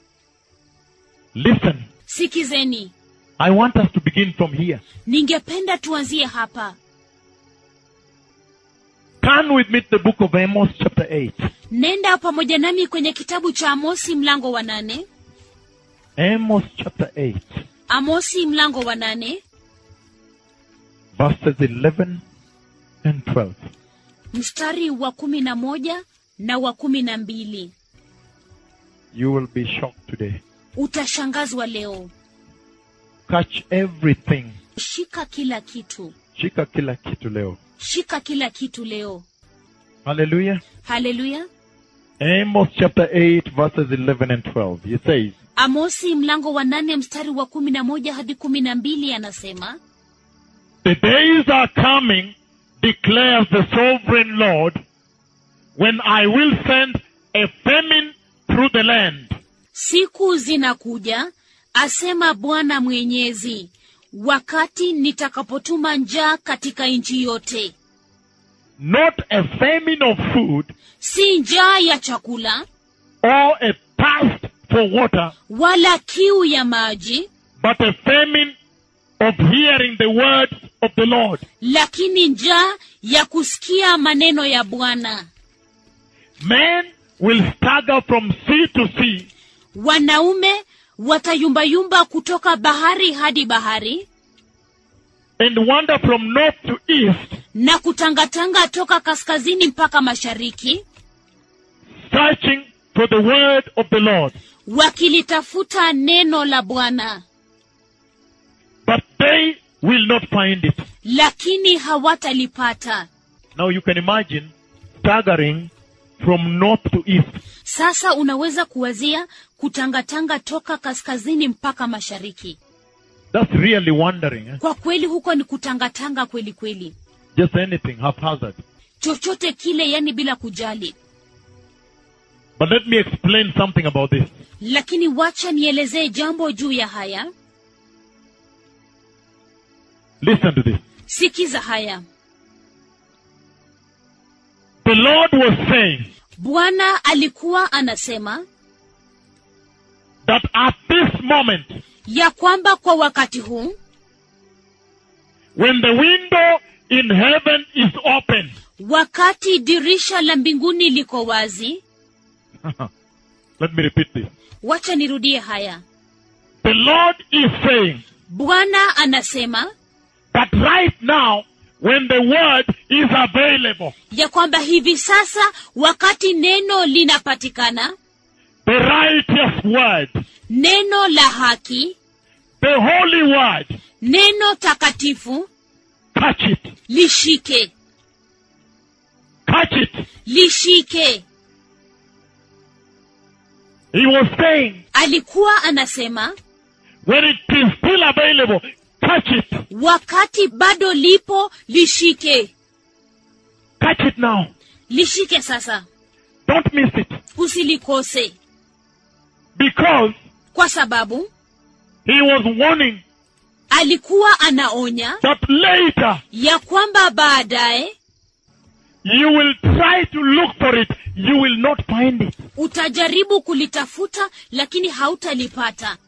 Listen, sikizeni I want us to begin from here. ningependa tuanzie hapa Turn with me to the book of Amos, chapter 8. nenda pamoja nami kwenye kitabu cha amosi mlango wa nane Amos, chapter 8, amosi mlango wa nane verses 11 and 12. mstari wa kumi na moja na wa kumi na mbili You will be shocked today. utashangazwa leo Catch everything. shika kila kitu Shika kila kitu leo. shika kila kitu leo Hallelujah. haleluya Amos chapter 8 verses 11 and 12. He says, amosi mlango wa nane mstari wa kumi na moja hadi kumi na mbili anasema The days are coming, declares the sovereign Lord, when I will send a famine through the land, siku zinakuja asema bwana mwenyezi wakati nitakapotuma njaa katika nchi yote not a famine of food si njaa ya chakula or a thirst for water, wala kiu ya maji but a famine of hearing the words of the Lord. lakini njaa ya kusikia maneno ya bwana Men will stagger from sea to sea, wanaume watayumbayumba kutoka bahari hadi bahari and wander from north to east, na kutangatanga toka kaskazini mpaka mashariki searching for the word of the Lord. wakilitafuta neno la bwana But they will not find it. lakini hawatalipata Now you can imagine staggering from north to east. sasa unaweza kuwazia kutangatanga toka kaskazini mpaka mashariki That's really wandering. Eh? kwa kweli huko ni kutangatanga kweli kweli Just anything, haphazard. chochote kile yani bila kujali But let me explain something about this. lakini wacha nielezee jambo juu ya haya Listen to this. sikiza haya The Lord was saying bwana alikuwa anasema that at this moment, ya kwamba kwa wakati huu when the window in heaven is open, wakati dirisha la mbinguni liko wazi let me repeat this. wacha nirudie haya The Lord is saying bwana anasema that right now, when the word is available, ya kwamba hivi sasa wakati neno linapatikana the righteous word, neno la haki the holy word, neno takatifu catch it, lishike catch it. lishike He was saying, alikuwa anasema when it is still available, catch it, wakati bado lipo lishike catch it now. lishike sasa Don't miss it. usilikose Because kwa sababu he was warning alikuwa anaonya that later ya kwamba baadaye you will try to look for it, you will not find it. utajaribu kulitafuta lakini hautalipata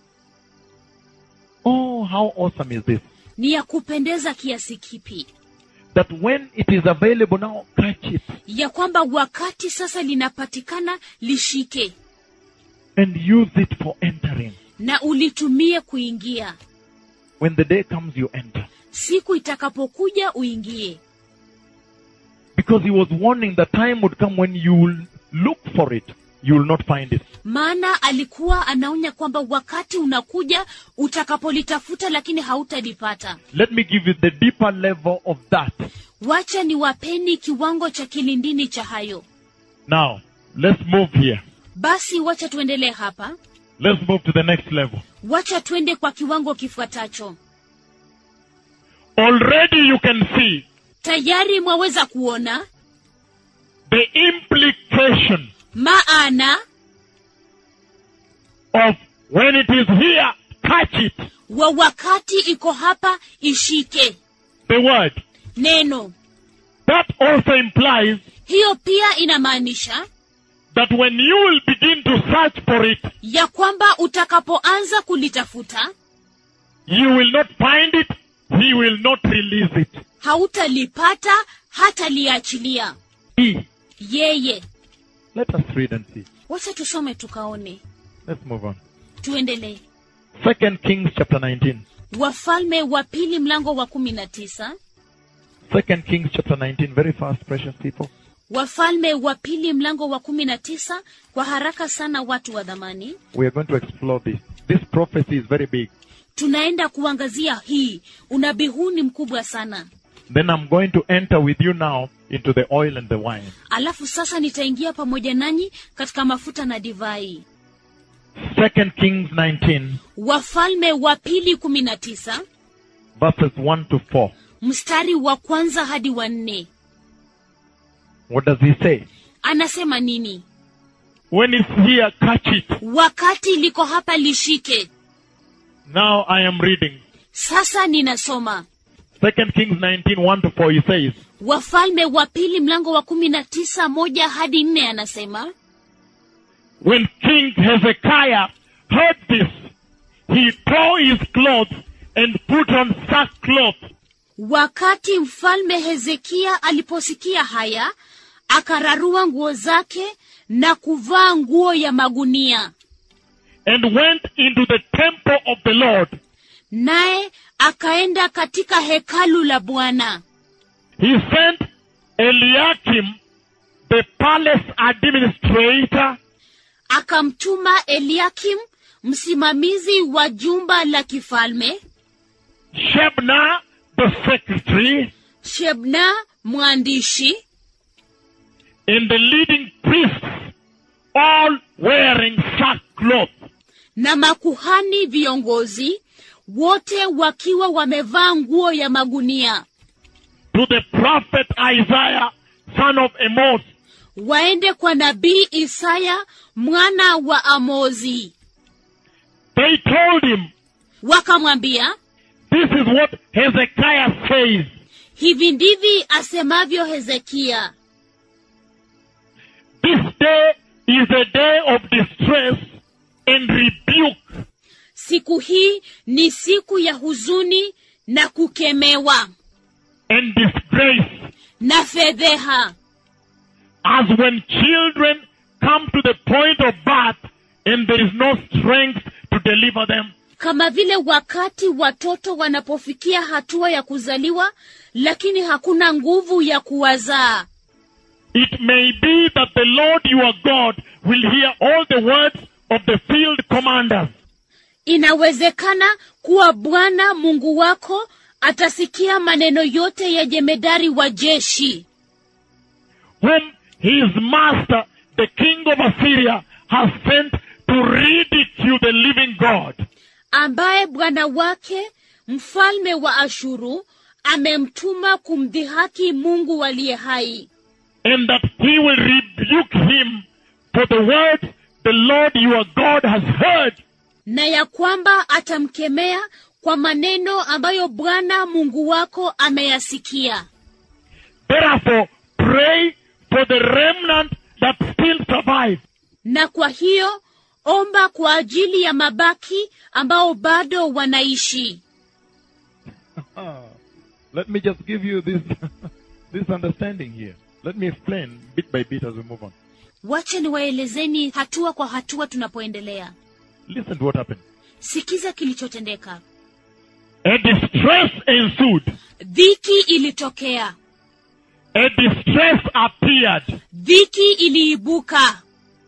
Oh, how awesome is this? ni ya kupendeza kiasi kipi That when it is available now, catch it ya kwamba wakati sasa linapatikana lishike and use it for entering. na ulitumie kuingia When the day comes, you enter. siku itakapokuja uingie Because he was warning the time would come when you will look for it, you will not find it. maana alikuwa anaonya kwamba wakati unakuja utakapolitafuta lakini hautalipata Let me give you the deeper level of that. wacha ni wapeni kiwango cha kilindini cha hayo Now, let's move here. basi wacha tuendelee hapa Let's move to the next level. wacha twende kwa kiwango kifuatacho Already you can see tayari mwaweza kuona the implication maana of when it is here, catch it. wa wakati iko hapa ishike The word. neno That also implies hiyo pia inamaanisha that when you will begin to search for it, ya kwamba utakapoanza kulitafuta you will not find it, he will not release it. hautalipata hata liachilia He. yeye Let us read and see. wacha tusome tukaone Let's move on. tuendelee Second Kings chapter 19. wafalme wa pili mlango wa kumi na tisa Second Kings chapter 19. Very fast, precious people. wafalme wa pili mlango wa kumi na tisa kwa haraka sana watu wa dhamani We are going to explore this. This prophecy is very big. tunaenda kuangazia hii unabii huu ni mkubwa sana Then I'm going to enter with you now into the oil and the wine. alafu sasa nitaingia pamoja nanyi katika mafuta na divai Second Kings 19, wafalme wa pili kumi na tisa verses 1 to 4. mstari wa kwanza hadi wa nne What does he say? anasema nini When it's here, catch it. wakati liko hapa lishike Now I am reading. sasa ninasoma Second Kings 19, 1 to 4. He says, wafalme wa pili mlango wa kumi na tisa moja hadi nne anasema When King Hezekiah heard this, he tore his clothes and put on sackcloth wakati mfalme hezekia aliposikia haya akararua nguo zake na kuvaa nguo ya magunia and went into the temple of the Lord. naye akaenda katika hekalu la bwana He sent Eliakim, the palace administrator, akamtuma eliakim msimamizi wa jumba la kifalme Shebna, the secretary, shebna mwandishi and the leading priests, all wearing sackcloth. na makuhani viongozi wote wakiwa wamevaa nguo ya magunia to the prophet Isaiah, son of Amos, waende kwa nabii isaya mwana wa amozi they told him, wakamwambia This is what Hezekiah says. hivi ndivi asemavyo hezekia This day is a day of distress and rebuke, siku hii ni siku ya huzuni na kukemewa and disgrace, na fedheha as when children come to the point of birth and there is no strength to deliver them. kama vile wakati watoto wanapofikia hatua ya kuzaliwa lakini hakuna nguvu ya kuwazaa It may be that the Lord your God will hear all the words of the field commanders inawezekana kuwa bwana mungu wako atasikia maneno yote ya jemedari wa jeshi whom his master, the king of Assyria, has sent to ridicule the living God. ambaye bwana wake mfalme wa ashuru amemtuma kumdhihaki mungu aliye hai and that he will rebuke him for the words the Lord your God has heard. na ya kwamba atamkemea kwa maneno ambayo bwana mungu wako ameyasikia Therefore, pray for the remnant that still survive, na kwa hiyo omba kwa ajili ya mabaki ambao bado wanaishi Let me just give you this this understanding here. Let me explain bit by bit as we move on. wacha niwaelezeni hatua kwa hatua tunapoendelea Listen to what happened. sikiza kilichotendeka A distress ensued. dhiki ilitokea A distress appeared. dhiki iliibuka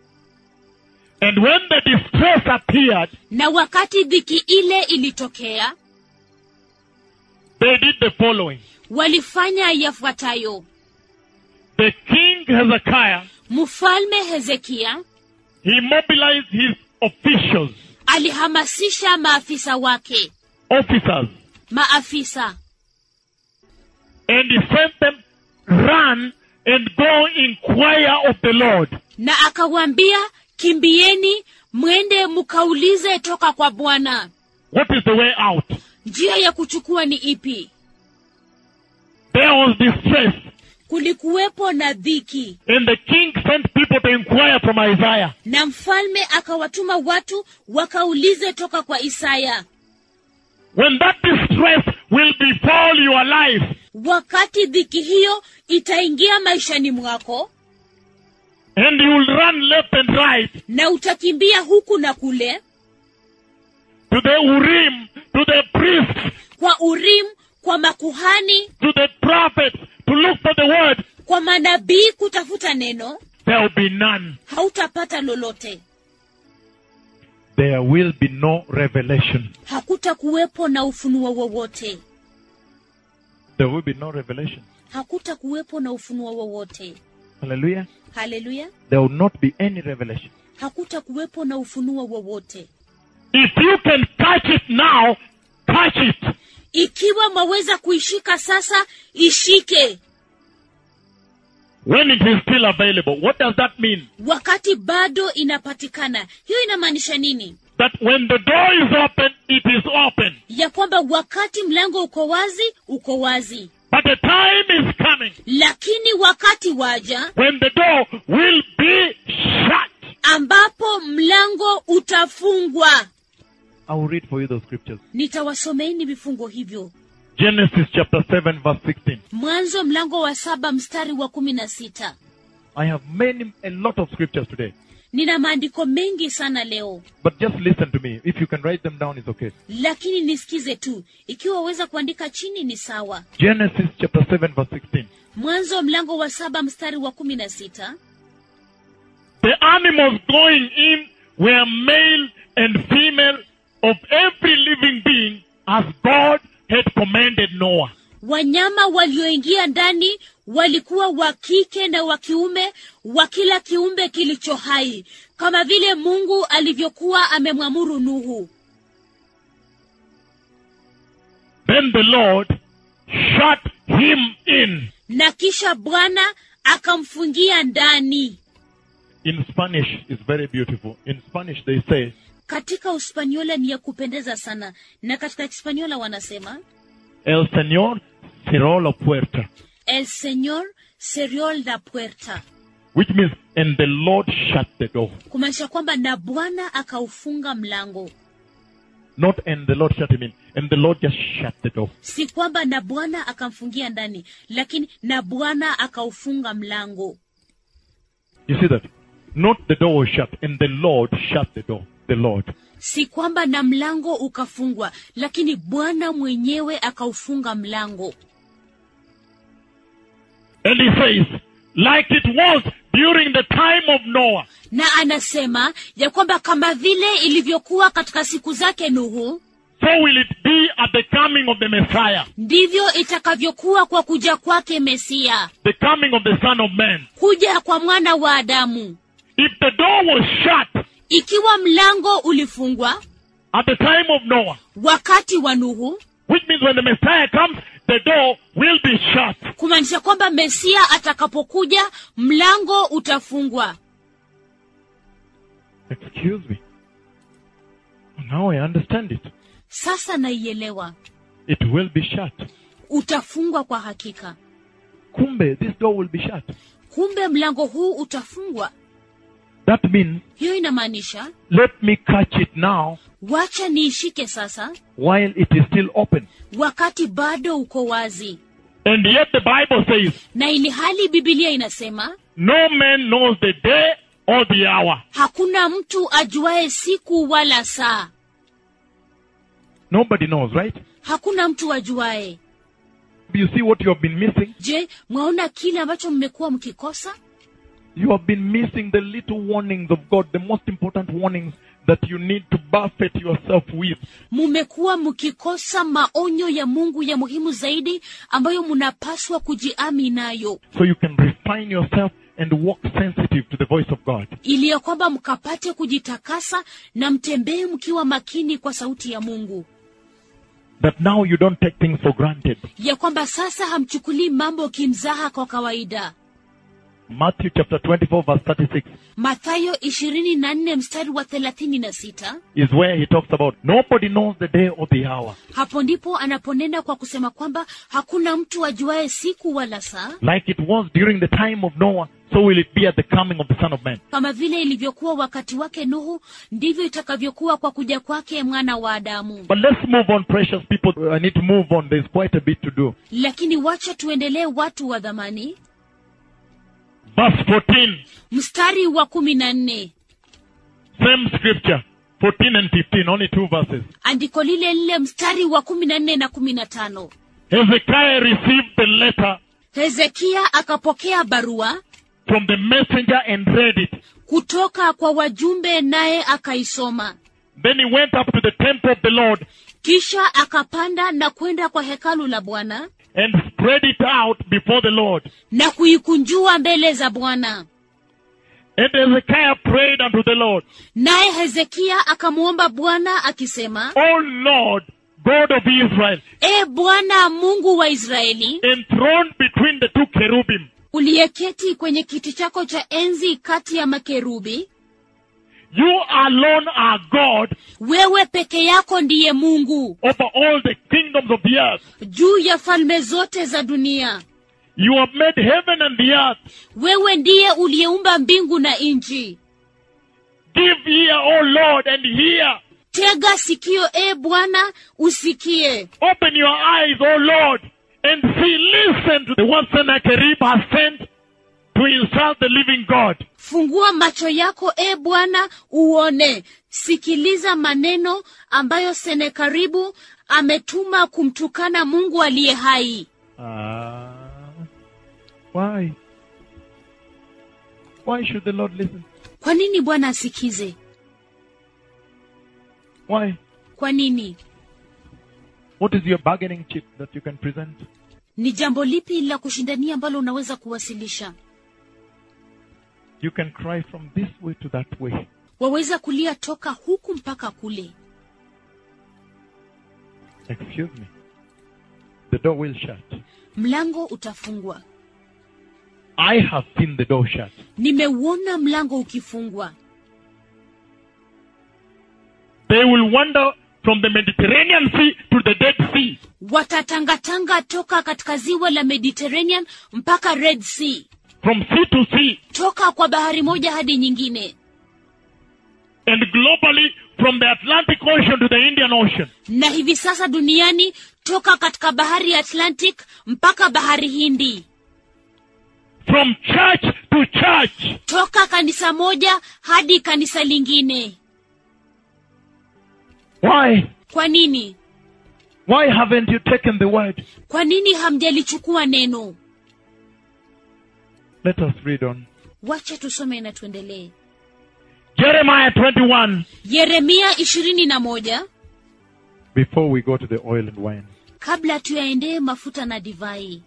And when the distress appeared, na wakati dhiki ile ilitokea they did the following. walifanya yafuatayo The king Hezekiah, mfalme hezekia he mobilized his officials, alihamasisha maafisa wake officers, maafisa and he sent them run and go inquire of the Lord. na akawaambia kimbieni mwende mkaulize toka kwa bwana What is the way out? njia ya kuchukua ni ipi There was distress, kulikuwepo na dhiki and the king sent people to inquire from Isaiah. na mfalme akawatuma watu wakaulize toka kwa isaya When that distress will befall your life, wakati dhiki hiyo itaingia maishani mwako and you will run left and right na utakimbia huku na kule to the Urim, to the priests, kwa urim kwa makuhani to the prophets, to look for the word, kwa manabii kutafuta neno there will be none. hautapata lolote There will be no revelation. hakutakuwepo na ufunuo wowote There will be no revelation. hakutakuwepo na ufunuo wowote Hallelujah. haleluya There will not be any revelation. hakutakuwepo na ufunuo wowote If you can catch it now, catch it. ikiwa mwaweza kuishika sasa ishike When it is still available. What does that mean? wakati bado inapatikana hiyo inamaanisha nini That when the door is open, it is open. ya kwamba wakati mlango uko wazi uko wazi But a time is coming lakini wakati waja when the door will be shut. ambapo mlango utafungwa I will read for you those scriptures. nitawasomeeni vifungo hivyo Genesis chapter 7 verse 16. mwanzo mlango wa saba mstari wa kumi na sita I have many, a lot of scriptures today. nina maandiko mengi sana leo But just listen to me. If you can write them down, it's okay. lakini nisikize tu ikiwa waweza kuandika chini ni sawa Genesis chapter 7 verse 16. mwanzo mlango wa saba mstari wa kumi na sita The animals going in were male and female of every living being as God had commanded Noah. wanyama walioingia ndani walikuwa wa kike na wa kiume wa kila kiumbe kilicho hai kama vile mungu alivyokuwa amemwamuru nuhu Then the Lord shut him in. na kisha bwana akamfungia ndani In Spanish, it's very beautiful. In Spanish, they say, katika uspaniola ni ya kupendeza sana na katika hispaniola wanasema El Señor cerró la puerta. el señor cerró la puerta Which means, and the Lord shut the door. kumaanisha kwamba na bwana akaufunga mlango Not and the Lord shut him in. And the Lord just shut the door. si kwamba na bwana akamfungia ndani lakini na bwana akaufunga mlango You see that? Not the door was shut, and the Lord shut the door. The Lord. si kwamba na mlango ukafungwa lakini bwana mwenyewe akaufunga mlango And he says, like it was during the time of Noah, na anasema ya kwamba kama vile ilivyokuwa katika siku zake nuhu so will it be at the coming of the Messiah, ndivyo itakavyokuwa kwa kuja kwake mesia the coming of the Son of Man. kuja kwa mwana wa adamu If the door was shut ikiwa mlango ulifungwa at the time of Noah, wakati wa nuhu which means when the Messiah comes, the door will be shut. kumaanisha kwamba mesia atakapokuja mlango utafungwa Excuse me. Now I understand it. sasa naielewa It will be shut. utafungwa kwa hakika Kumbe, this door will be shut. kumbe mlango huu utafungwa That means, hiyo inamaanisha let me catch it now wacha niishike sasa while it is still open. wakati bado uko wazi And yet the Bible says, na ili hali bibilia inasema no man knows the day or the hour. hakuna mtu ajuaye siku wala saa Nobody knows, right? hakuna mtu ajuaye You see what you have been missing? je mwaona kile ambacho mmekuwa mkikosa You have been missing the little warnings of God, the most important warnings that you need to buffet yourself with. mumekuwa mkikosa maonyo ya mungu ya muhimu zaidi ambayo mnapaswa kujiami nayo So you can refine yourself and walk sensitive to the voice of God. ili ya kwamba mkapate kujitakasa na mtembee mkiwa makini kwa sauti ya mungu That now you don't take things for granted. ya kwamba sasa hamchukulii mambo kimzaha kwa kawaida Matthew chapter 24 verse 36 mathayo ishirini na nne mstari wa thelathini na sita is where he talks about nobody knows the day or the hour. hapo ndipo anaponena kwa kusema kwamba hakuna mtu ajuaye siku wala saa Like it was during the time of Noah, so will it be at the coming of the Son of Man. kama vile ilivyokuwa wakati wake nuhu ndivyo itakavyokuwa kwa kuja kwake mwana wa adamu But let's move on, precious people. I need to move on. There's quite a bit to do. lakini wacha tuendelee watu wa dhamani Verse 14, mstari wa kumi na nne same scripture, 14 and 15, only two verses. andiko lile lile mstari wa kumi na nne na kumi na tano Hezekiah received the letter hezekia akapokea barua from the messenger and read it. kutoka kwa wajumbe naye akaisoma Then he went up to the temple of the Lord kisha akapanda na kwenda kwa hekalu la bwana and spread it out before the Lord. na kuikunjua mbele za bwana And Hezekiah prayed unto the Lord, naye hezekia akamwomba bwana akisema O Lord, God of Israel, e bwana mungu wa israeli enthroned between the two cherubim, uliyeketi kwenye kiti chako cha enzi kati ya makerubi you are alone are God wewe peke yako ndiye mungu over all the kingdoms of the earth. juu ya falme zote za dunia You have made heaven and the earth. wewe ndiye uliyeumba mbingu na nchi Give ear, O Lord, and hear. tega sikio e bwana usikie Open your eyes, O Lord, and see, listen to the one Sennacherib has sent to insult the living God. fungua macho yako e bwana uone sikiliza maneno ambayo senekaribu ametuma kumtukana mungu aliye hai Ah, why? Why should the Lord listen? kwa nini bwana asikize Why? kwa nini What is your bargaining chip that you can present? ni jambo lipi la kushindania ambalo unaweza kuwasilisha You can cry from this way to that way. waweza kulia toka huku mpaka kule Excuse me. The door will shut. mlango utafungwa I have seen the door shut. nimeuona mlango ukifungwa They will wander from the Mediterranean Sea to the Dead Sea. watatangatanga toka katika ziwa la mediterranean mpaka red sea From sea to sea. toka kwa bahari moja hadi nyingine And globally from the Atlantic Ocean to the Indian Ocean. na hivi sasa duniani toka katika bahari ya atlantic mpaka bahari hindi From church to church. toka kanisa moja hadi kanisa lingine Why? kwa nini Why haven't you taken the word? kwa nini hamjalichukua neno Let us read on. wacha tusome na tuendelee Jeremiah 21. yeremia ishirini na moja Before we go to the oil and wine. kabla tuyaendee mafuta na divai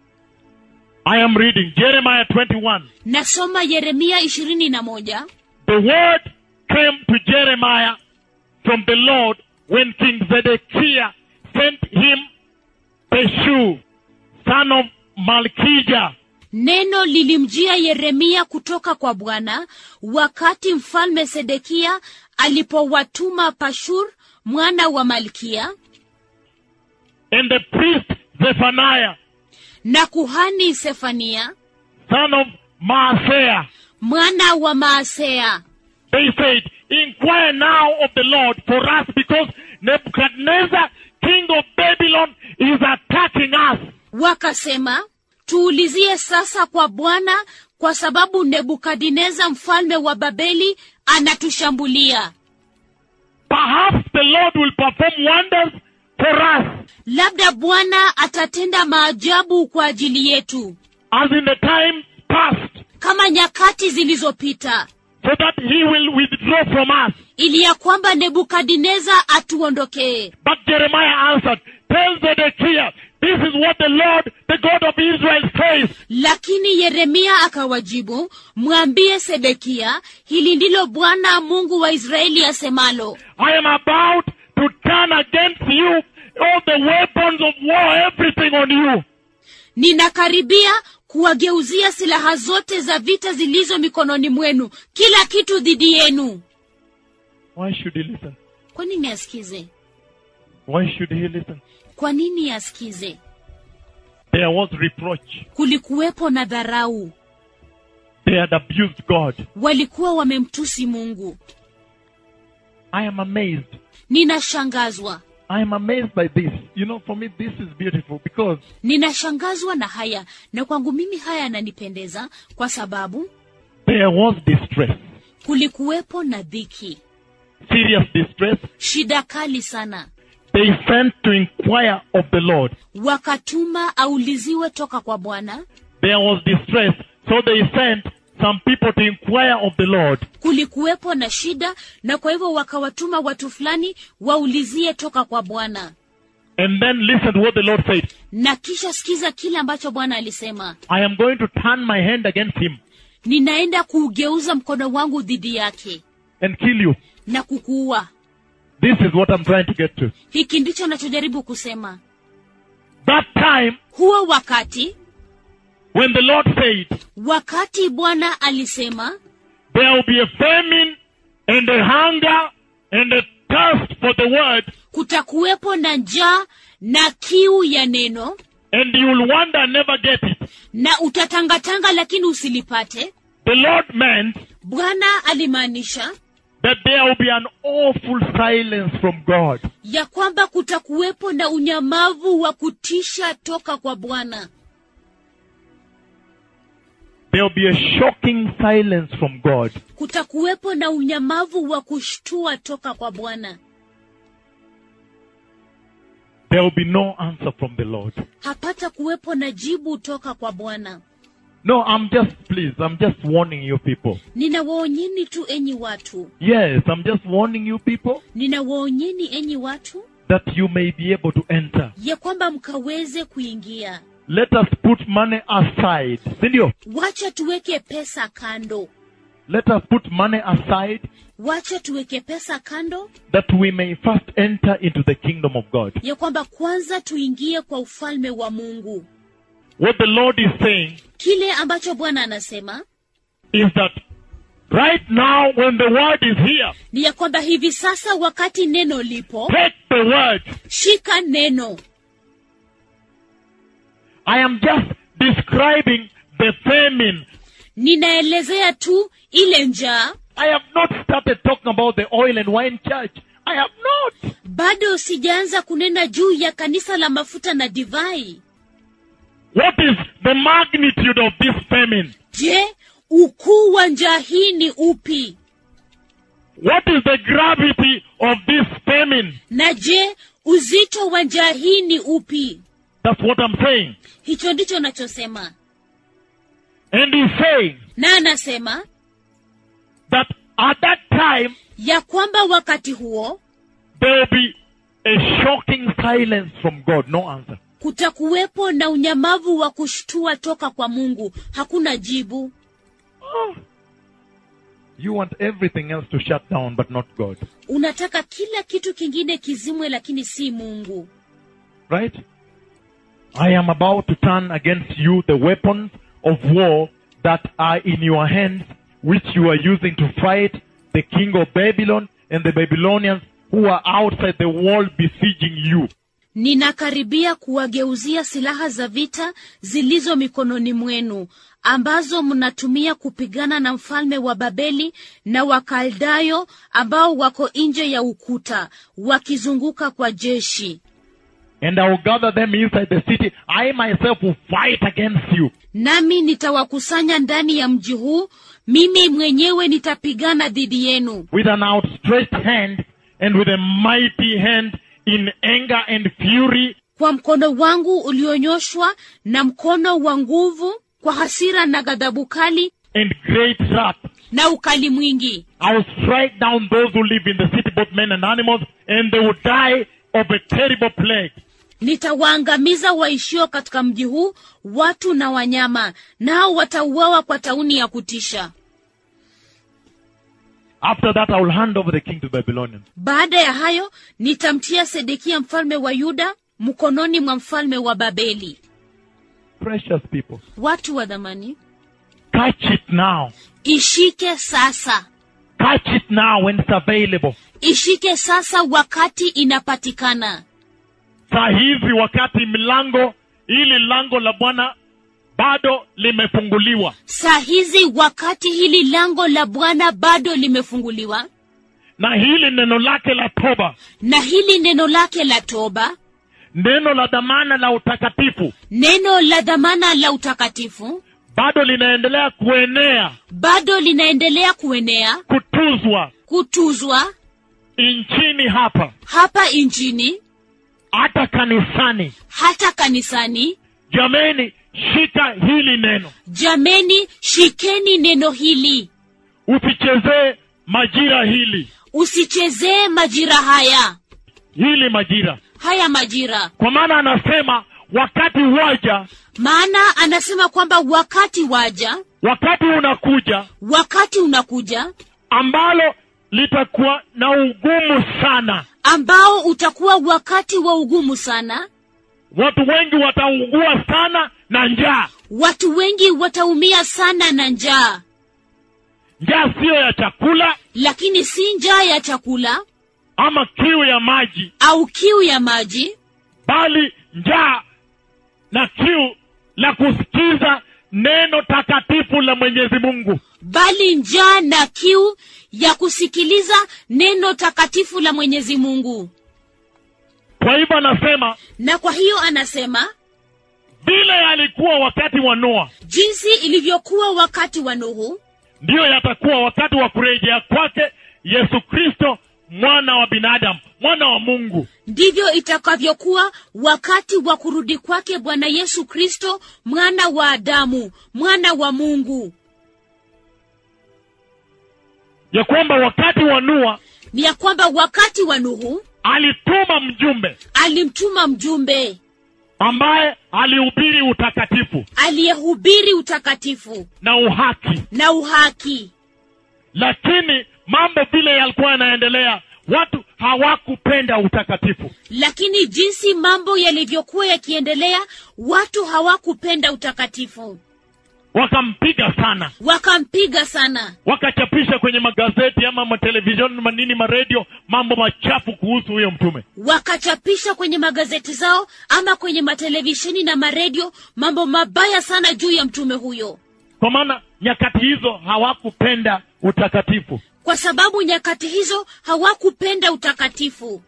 I am reading Jeremiah 21. nasoma yeremia ishirini na moja The word came to Jeremiah from the Lord when King Zedekiah sent him Peshu, son of Malchijah, neno lilimjia yeremia kutoka kwa bwana wakati mfalme sedekia alipowatuma pashur mwana wa malkia and the priest Zephaniah, na kuhani sefania son of Maaseiah. mwana wa maasea They said, Inquire now of the Lord for us because Nebuchadnezzar, king of Babylon, is attacking us. wakasema tuulizie sasa kwa bwana kwa sababu nebukadineza mfalme wa babeli anatushambulia Perhaps the Lord will perform wonders for us, labda bwana atatenda maajabu kwa ajili yetu as in the time past, kama nyakati zilizopita so that he will withdraw from us. ili ya kwamba nebukadineza atuondokee But Jeremiah answered, Tell Zedekiah, this is what the Lord, the God of Israel says. lakini yeremia akawajibu mwambie sedekia hili ndilo bwana mungu wa israeli asemalo I am about to turn against you all the weapons of war, everything on you. ninakaribia kuwageuzia silaha zote za vita zilizo mikononi mwenu kila kitu dhidi yenu Why should he listen? kwa nini asikize Why should he listen? kwa nini asikize There was reproach. kulikuwepo na dharau They had abused God. walikuwa wamemtusi mungu I am amazed. ninashangazwa I am amazed by this. You know, for me, this is beautiful because ninashangazwa na haya na kwangu mimi haya yananipendeza kwa sababu there was distress, kulikuwepo na dhiki serious distress. shida kali sana They sent to inquire of the Lord. wakatuma auliziwe toka kwa bwana There was distress, so they sent some people to inquire of the Lord. kulikuwepo na shida na kwa hivyo wakawatuma watu fulani waulizie toka kwa bwana And then listen to what the Lord said. na kisha sikiza kile ambacho bwana alisema I am going to turn my hand against him ninaenda kuugeuza mkono wangu dhidi yake and kill you. na kukuua This is what I'm trying to get to. hiki ndicho nachojaribu kusema That time huo wakati when the Lord said, wakati bwana alisema there will be a famine and a hunger and a thirst for the word, kutakuwepo na njaa na kiu ya neno and you'll wonder and never get it. na utatangatanga lakini usilipate The Lord meant bwana alimaanisha that there will be an awful silence from God. ya kwamba kutakuwepo na unyamavu wa kutisha toka kwa bwana There will be a shocking silence from God. kutakuwepo na unyamavu wa kushtua toka kwa bwana There will be no answer from the Lord. hapata kuwepo na jibu toka kwa bwana No, I'm just, please, I'm just warning you people. ninawaonyeni tu enyi watu Yes, I'm just warning you people ninawaonyeni enyi watu that you may be able to enter. ya kwamba mkaweze kuingia Let us put money aside. Sindio? wacha tuweke pesa kando Let us put money aside wacha tuweke pesa kando that we may first enter into the kingdom of God. ya kwamba kwanza tuingie kwa ufalme wa mungu What the Lord is saying kile ambacho bwana anasema is that right now when the word is here, ni ya kwamba hivi sasa wakati neno lipo take the word. shika neno I am just describing the famine. ninaelezea tu ile njaa I have not started talking about the oil and wine church. I have not. bado sijaanza kunena juu ya kanisa la mafuta na divai What is the magnitude of this famine? je ukuu wa njaa hii ni upi What is the gravity of this famine? na je uzito wa njaa hii ni upi That's what I'm saying. hicho ndicho nachosema And he's saying na anasema that at that time ya kwamba wakati huo there will be a shocking silence from God. No answer. kutakuwepo na unyamavu wa kushtua toka kwa mungu hakuna jibu Oh. You want everything else to shut down, but not God. unataka kila kitu kingine kizimwe lakini si mungu Right? I am about to turn against you the weapons of war that are in your hands, which you are using to fight the king of Babylon and the Babylonians who are outside the wall besieging you. ninakaribia kuwageuzia silaha za vita zilizo mikononi mwenu ambazo mnatumia kupigana na mfalme wa babeli na wakaldayo ambao wako nje ya ukuta wakizunguka kwa jeshi And I will gather them inside the city. I myself will fight against you. nami nitawakusanya ndani ya mji huu mimi mwenyewe nitapigana dhidi yenu with an outstretched hand and with a mighty hand in anger and fury kwa mkono wangu ulionyoshwa na mkono wa nguvu kwa hasira na ghadhabu kali and great wrath. na ukali mwingi I will strike down those who live in the city, both men and animals, and they will die of a terrible plague. nitawaangamiza waishio katika mji huu watu na wanyama nao watauawa kwa tauni ya kutisha After that, I will hand over the king to Babylonians. baada ya hayo nitamtia sedekia mfalme wa yuda mkononi mwa mfalme wa babeli Precious people, watu wa dhamani catch it now. ishike sasa Catch it now when it's available. ishike sasa wakati inapatikana Saa hizi wakati milango, ili lango la Bwana bado limefunguliwa. saa hizi wakati hili lango la bwana bado limefunguliwa Na hili neno lake la toba, na hili neno lake la toba neno la dhamana la utakatifu, neno la dhamana la utakatifu bado linaendelea kuenea, bado linaendelea kuenea kutuzwa kutuzwa nchini hapa, hapa nchini hata kanisani. hata kanisani Jameni, shika hili neno, jameni shikeni neno hili usichezee majira hili, usichezee majira haya hili majira, haya majira kwa maana anasema wakati waja, maana anasema kwamba wakati waja wakati unakuja wakati unakuja ambalo litakuwa na ugumu sana. ambao utakuwa wakati wa ugumu sana Watu wengi wataugua sana na njaa. watu wengi wataumia sana na njaa Njaa siyo ya chakula, lakini si njaa ya chakula ama kiu ya maji au kiu ya maji bali njaa na kiu la kusikiza neno takatifu la mwenyezi mungu bali njaa na kiu ya kusikiliza neno takatifu la mwenyezi mungu kwa hivyo anasema na kwa hiyo anasema vile alikuwa wakati wa noa jinsi ilivyokuwa wakati wa nuhu ndiyo yatakuwa wakati wa kurejea kwake yesu kristo mwana wa binadamu mwana wa mungu ndivyo itakavyokuwa wakati wa kurudi kwake bwana yesu kristo mwana wa adamu mwana wa mungu ya kwamba wakati wa noa ni ya kwamba wakati wa nuhu alituma mjumbe alimtuma mjumbe ambaye alihubiri utakatifu aliyehubiri utakatifu na uhaki na uhaki lakini mambo vile yalikuwa yanaendelea watu hawakupenda utakatifu lakini jinsi mambo yalivyokuwa yakiendelea watu hawakupenda utakatifu wakampiga sana wakampiga sana wakachapisha kwenye magazeti ama matelevisheni manini maredio mambo machafu kuhusu huyo mtume wakachapisha kwenye magazeti zao ama kwenye matelevisheni na maredio mambo mabaya sana juu ya mtume huyo kwa maana nyakati hizo hawakupenda utakatifu kwa sababu nyakati hizo hawakupenda utakatifu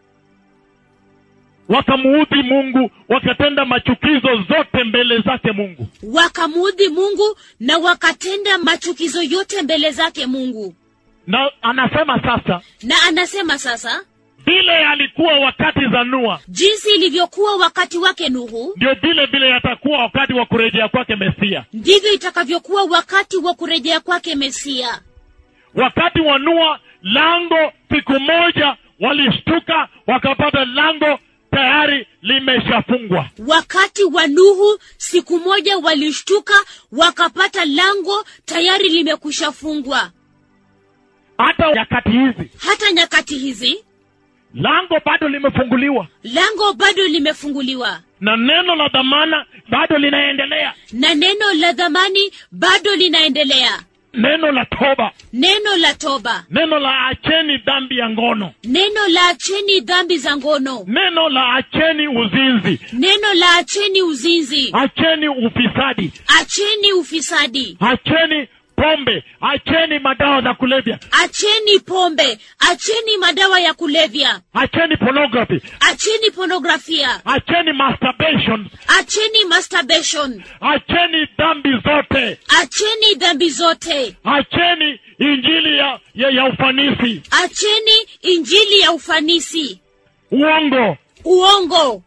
wakamuudhi mungu wakatenda machukizo zote mbele zake mungu wakamuudhi mungu na wakatenda machukizo yote mbele zake mungu na anasema sasa na anasema sasa vile alikuwa wakati za nua jinsi ilivyokuwa wakati wake nuhu ndio vile vile yatakuwa wakati wa kurejea kwake mesia ndivyo itakavyokuwa wakati wa kurejea kwake mesia wakati wa nua lango siku moja walishtuka wakapata lango tayari limeshafungwa wakati wa nuhu siku moja walishtuka wakapata lango tayari limekwisha fungwa hata nyakati hizi hata nyakati hizi lango bado limefunguliwa lango bado limefunguliwa na neno la dhamana bado linaendelea na neno la dhamani bado linaendelea neno la toba neno la toba neno la acheni dhambi ya ngono neno la acheni dhambi za ngono neno la acheni uzinzi neno la acheni uzinzi acheni ufisadi acheni ufisadi acheni pombe acheni madawa za kulevya acheni pombe acheni madawa ya kulevya acheni pornography acheni pornografia acheni masturbation acheni masturbation acheni dhambi zote acheni dhambi zote acheni injili ya, ya, ya ufanisi acheni injili ya ufanisi uongo uongo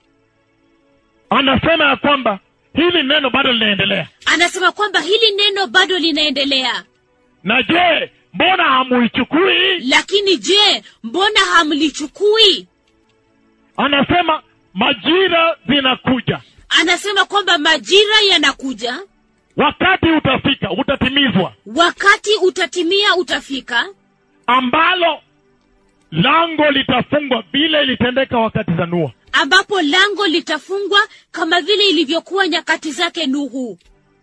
anasema ya kwamba hili neno bado linaendelea anasema kwamba hili neno bado linaendelea na je mbona hamuichukui lakini je mbona hamlichukui anasema majira zinakuja anasema kwamba majira yanakuja wakati utafika utatimizwa wakati utatimia utafika ambalo lango litafungwa vile ilitendeka wakati za nua ambapo lango litafungwa kama vile ilivyokuwa nyakati zake nuhu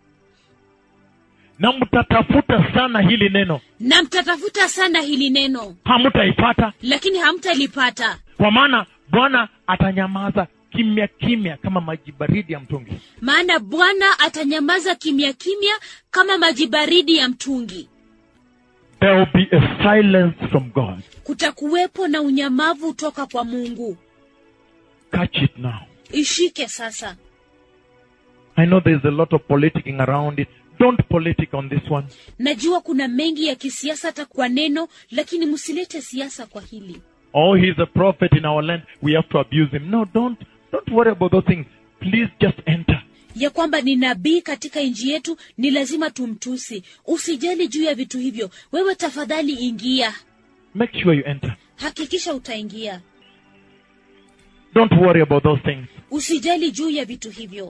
na mtatafuta sana hili neno na mtatafuta sana hili neno hamtaipata lakini hamtalipata kwa maana bwana atanyamaza kimya kimya kama maji baridi ya mtungi maana bwana atanyamaza kimya kimya kama maji baridi ya mtungi there will be a silence from god kutakuwepo na unyamavu toka kwa mungu catch it now ishike sasa i know there's a lot of politicking around it don't politic on this one najua kuna mengi ya kisiasa hata kwa neno lakini msilete siasa kwa hili oh he's a prophet in our land we have to abuse him no don't don't worry about those things please just enter ya kwamba ni nabii katika nchi yetu ni lazima tumtusi usijali juu ya vitu hivyo wewe tafadhali ingia make sure you enter hakikisha utaingia don't worry about those things usijali juu ya vitu hivyo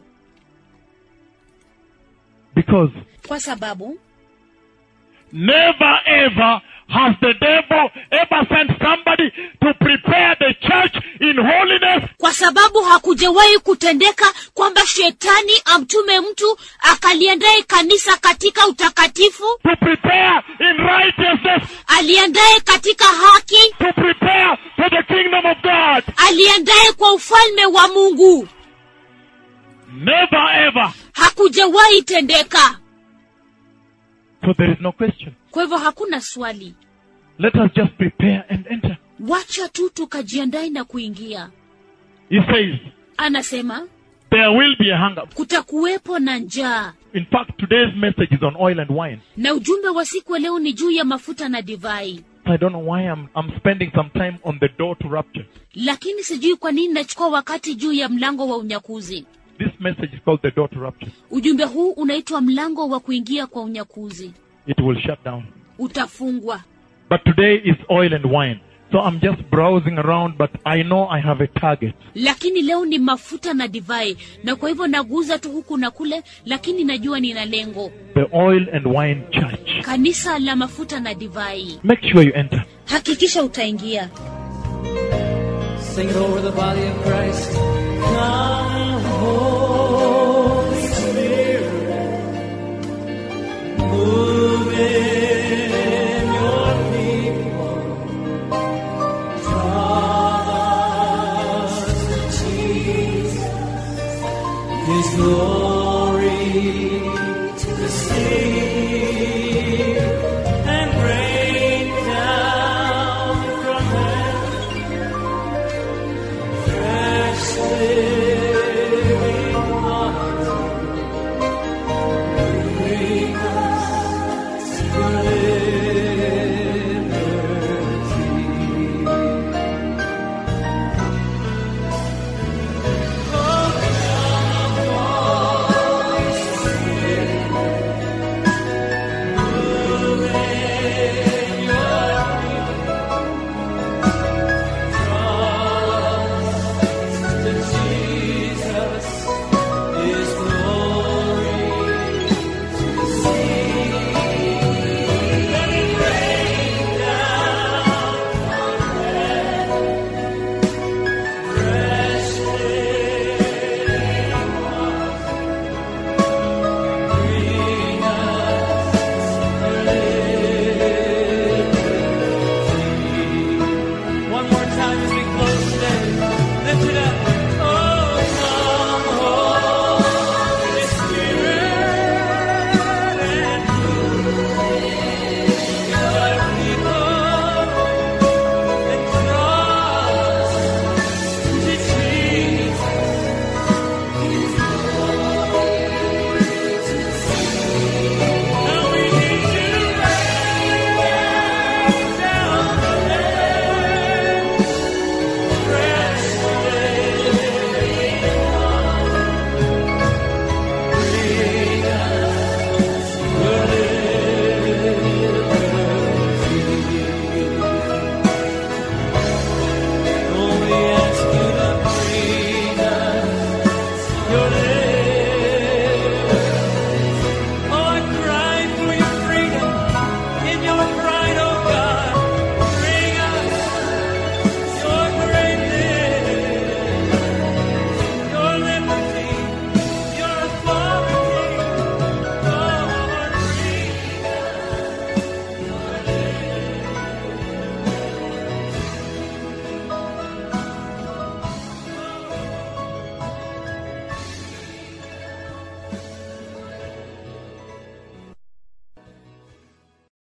because kwa sababu never ever has the devil ever sent somebody to prepare the church in holiness kwa sababu hakujawahi kutendeka kwamba shetani amtume mtu akaliandaye kanisa katika utakatifu to prepare in righteousness aliandaye katika haki to prepare for the kingdom of God. aliandaye kwa ufalme wa mungu Never ever. hakujawahi tendeka So there is no question. kwa hivyo hakuna swali Let us just prepare and enter. wacha tu tukajiandae na kuingia He says, anasema there will be a hunger. kutakuwepo na njaa In fact, today's message is on oil and wine. na ujumbe wa siku ya leo ni juu ya mafuta na divai I don't know why I'm, I'm spending some time on the door to rapture. lakini sijui kwa nini nachukua wakati juu ya mlango wa unyakuzi This message is called the door to rapture. ujumbe huu unaitwa mlango wa kuingia kwa unyakuzi It will shut down. utafungwa But today is oil and wine. So I'm just browsing around, but I know I have a target. lakini leo ni mafuta na divai na kwa hivyo naguza tu huku na kule lakini najua nina lengo The oil and wine church. kanisa la mafuta na divai Make sure you enter. hakikisha utaingia Sing it over the body of Christ. Come, Holy Spirit, move in your people. Draw us to Jesus, His glory.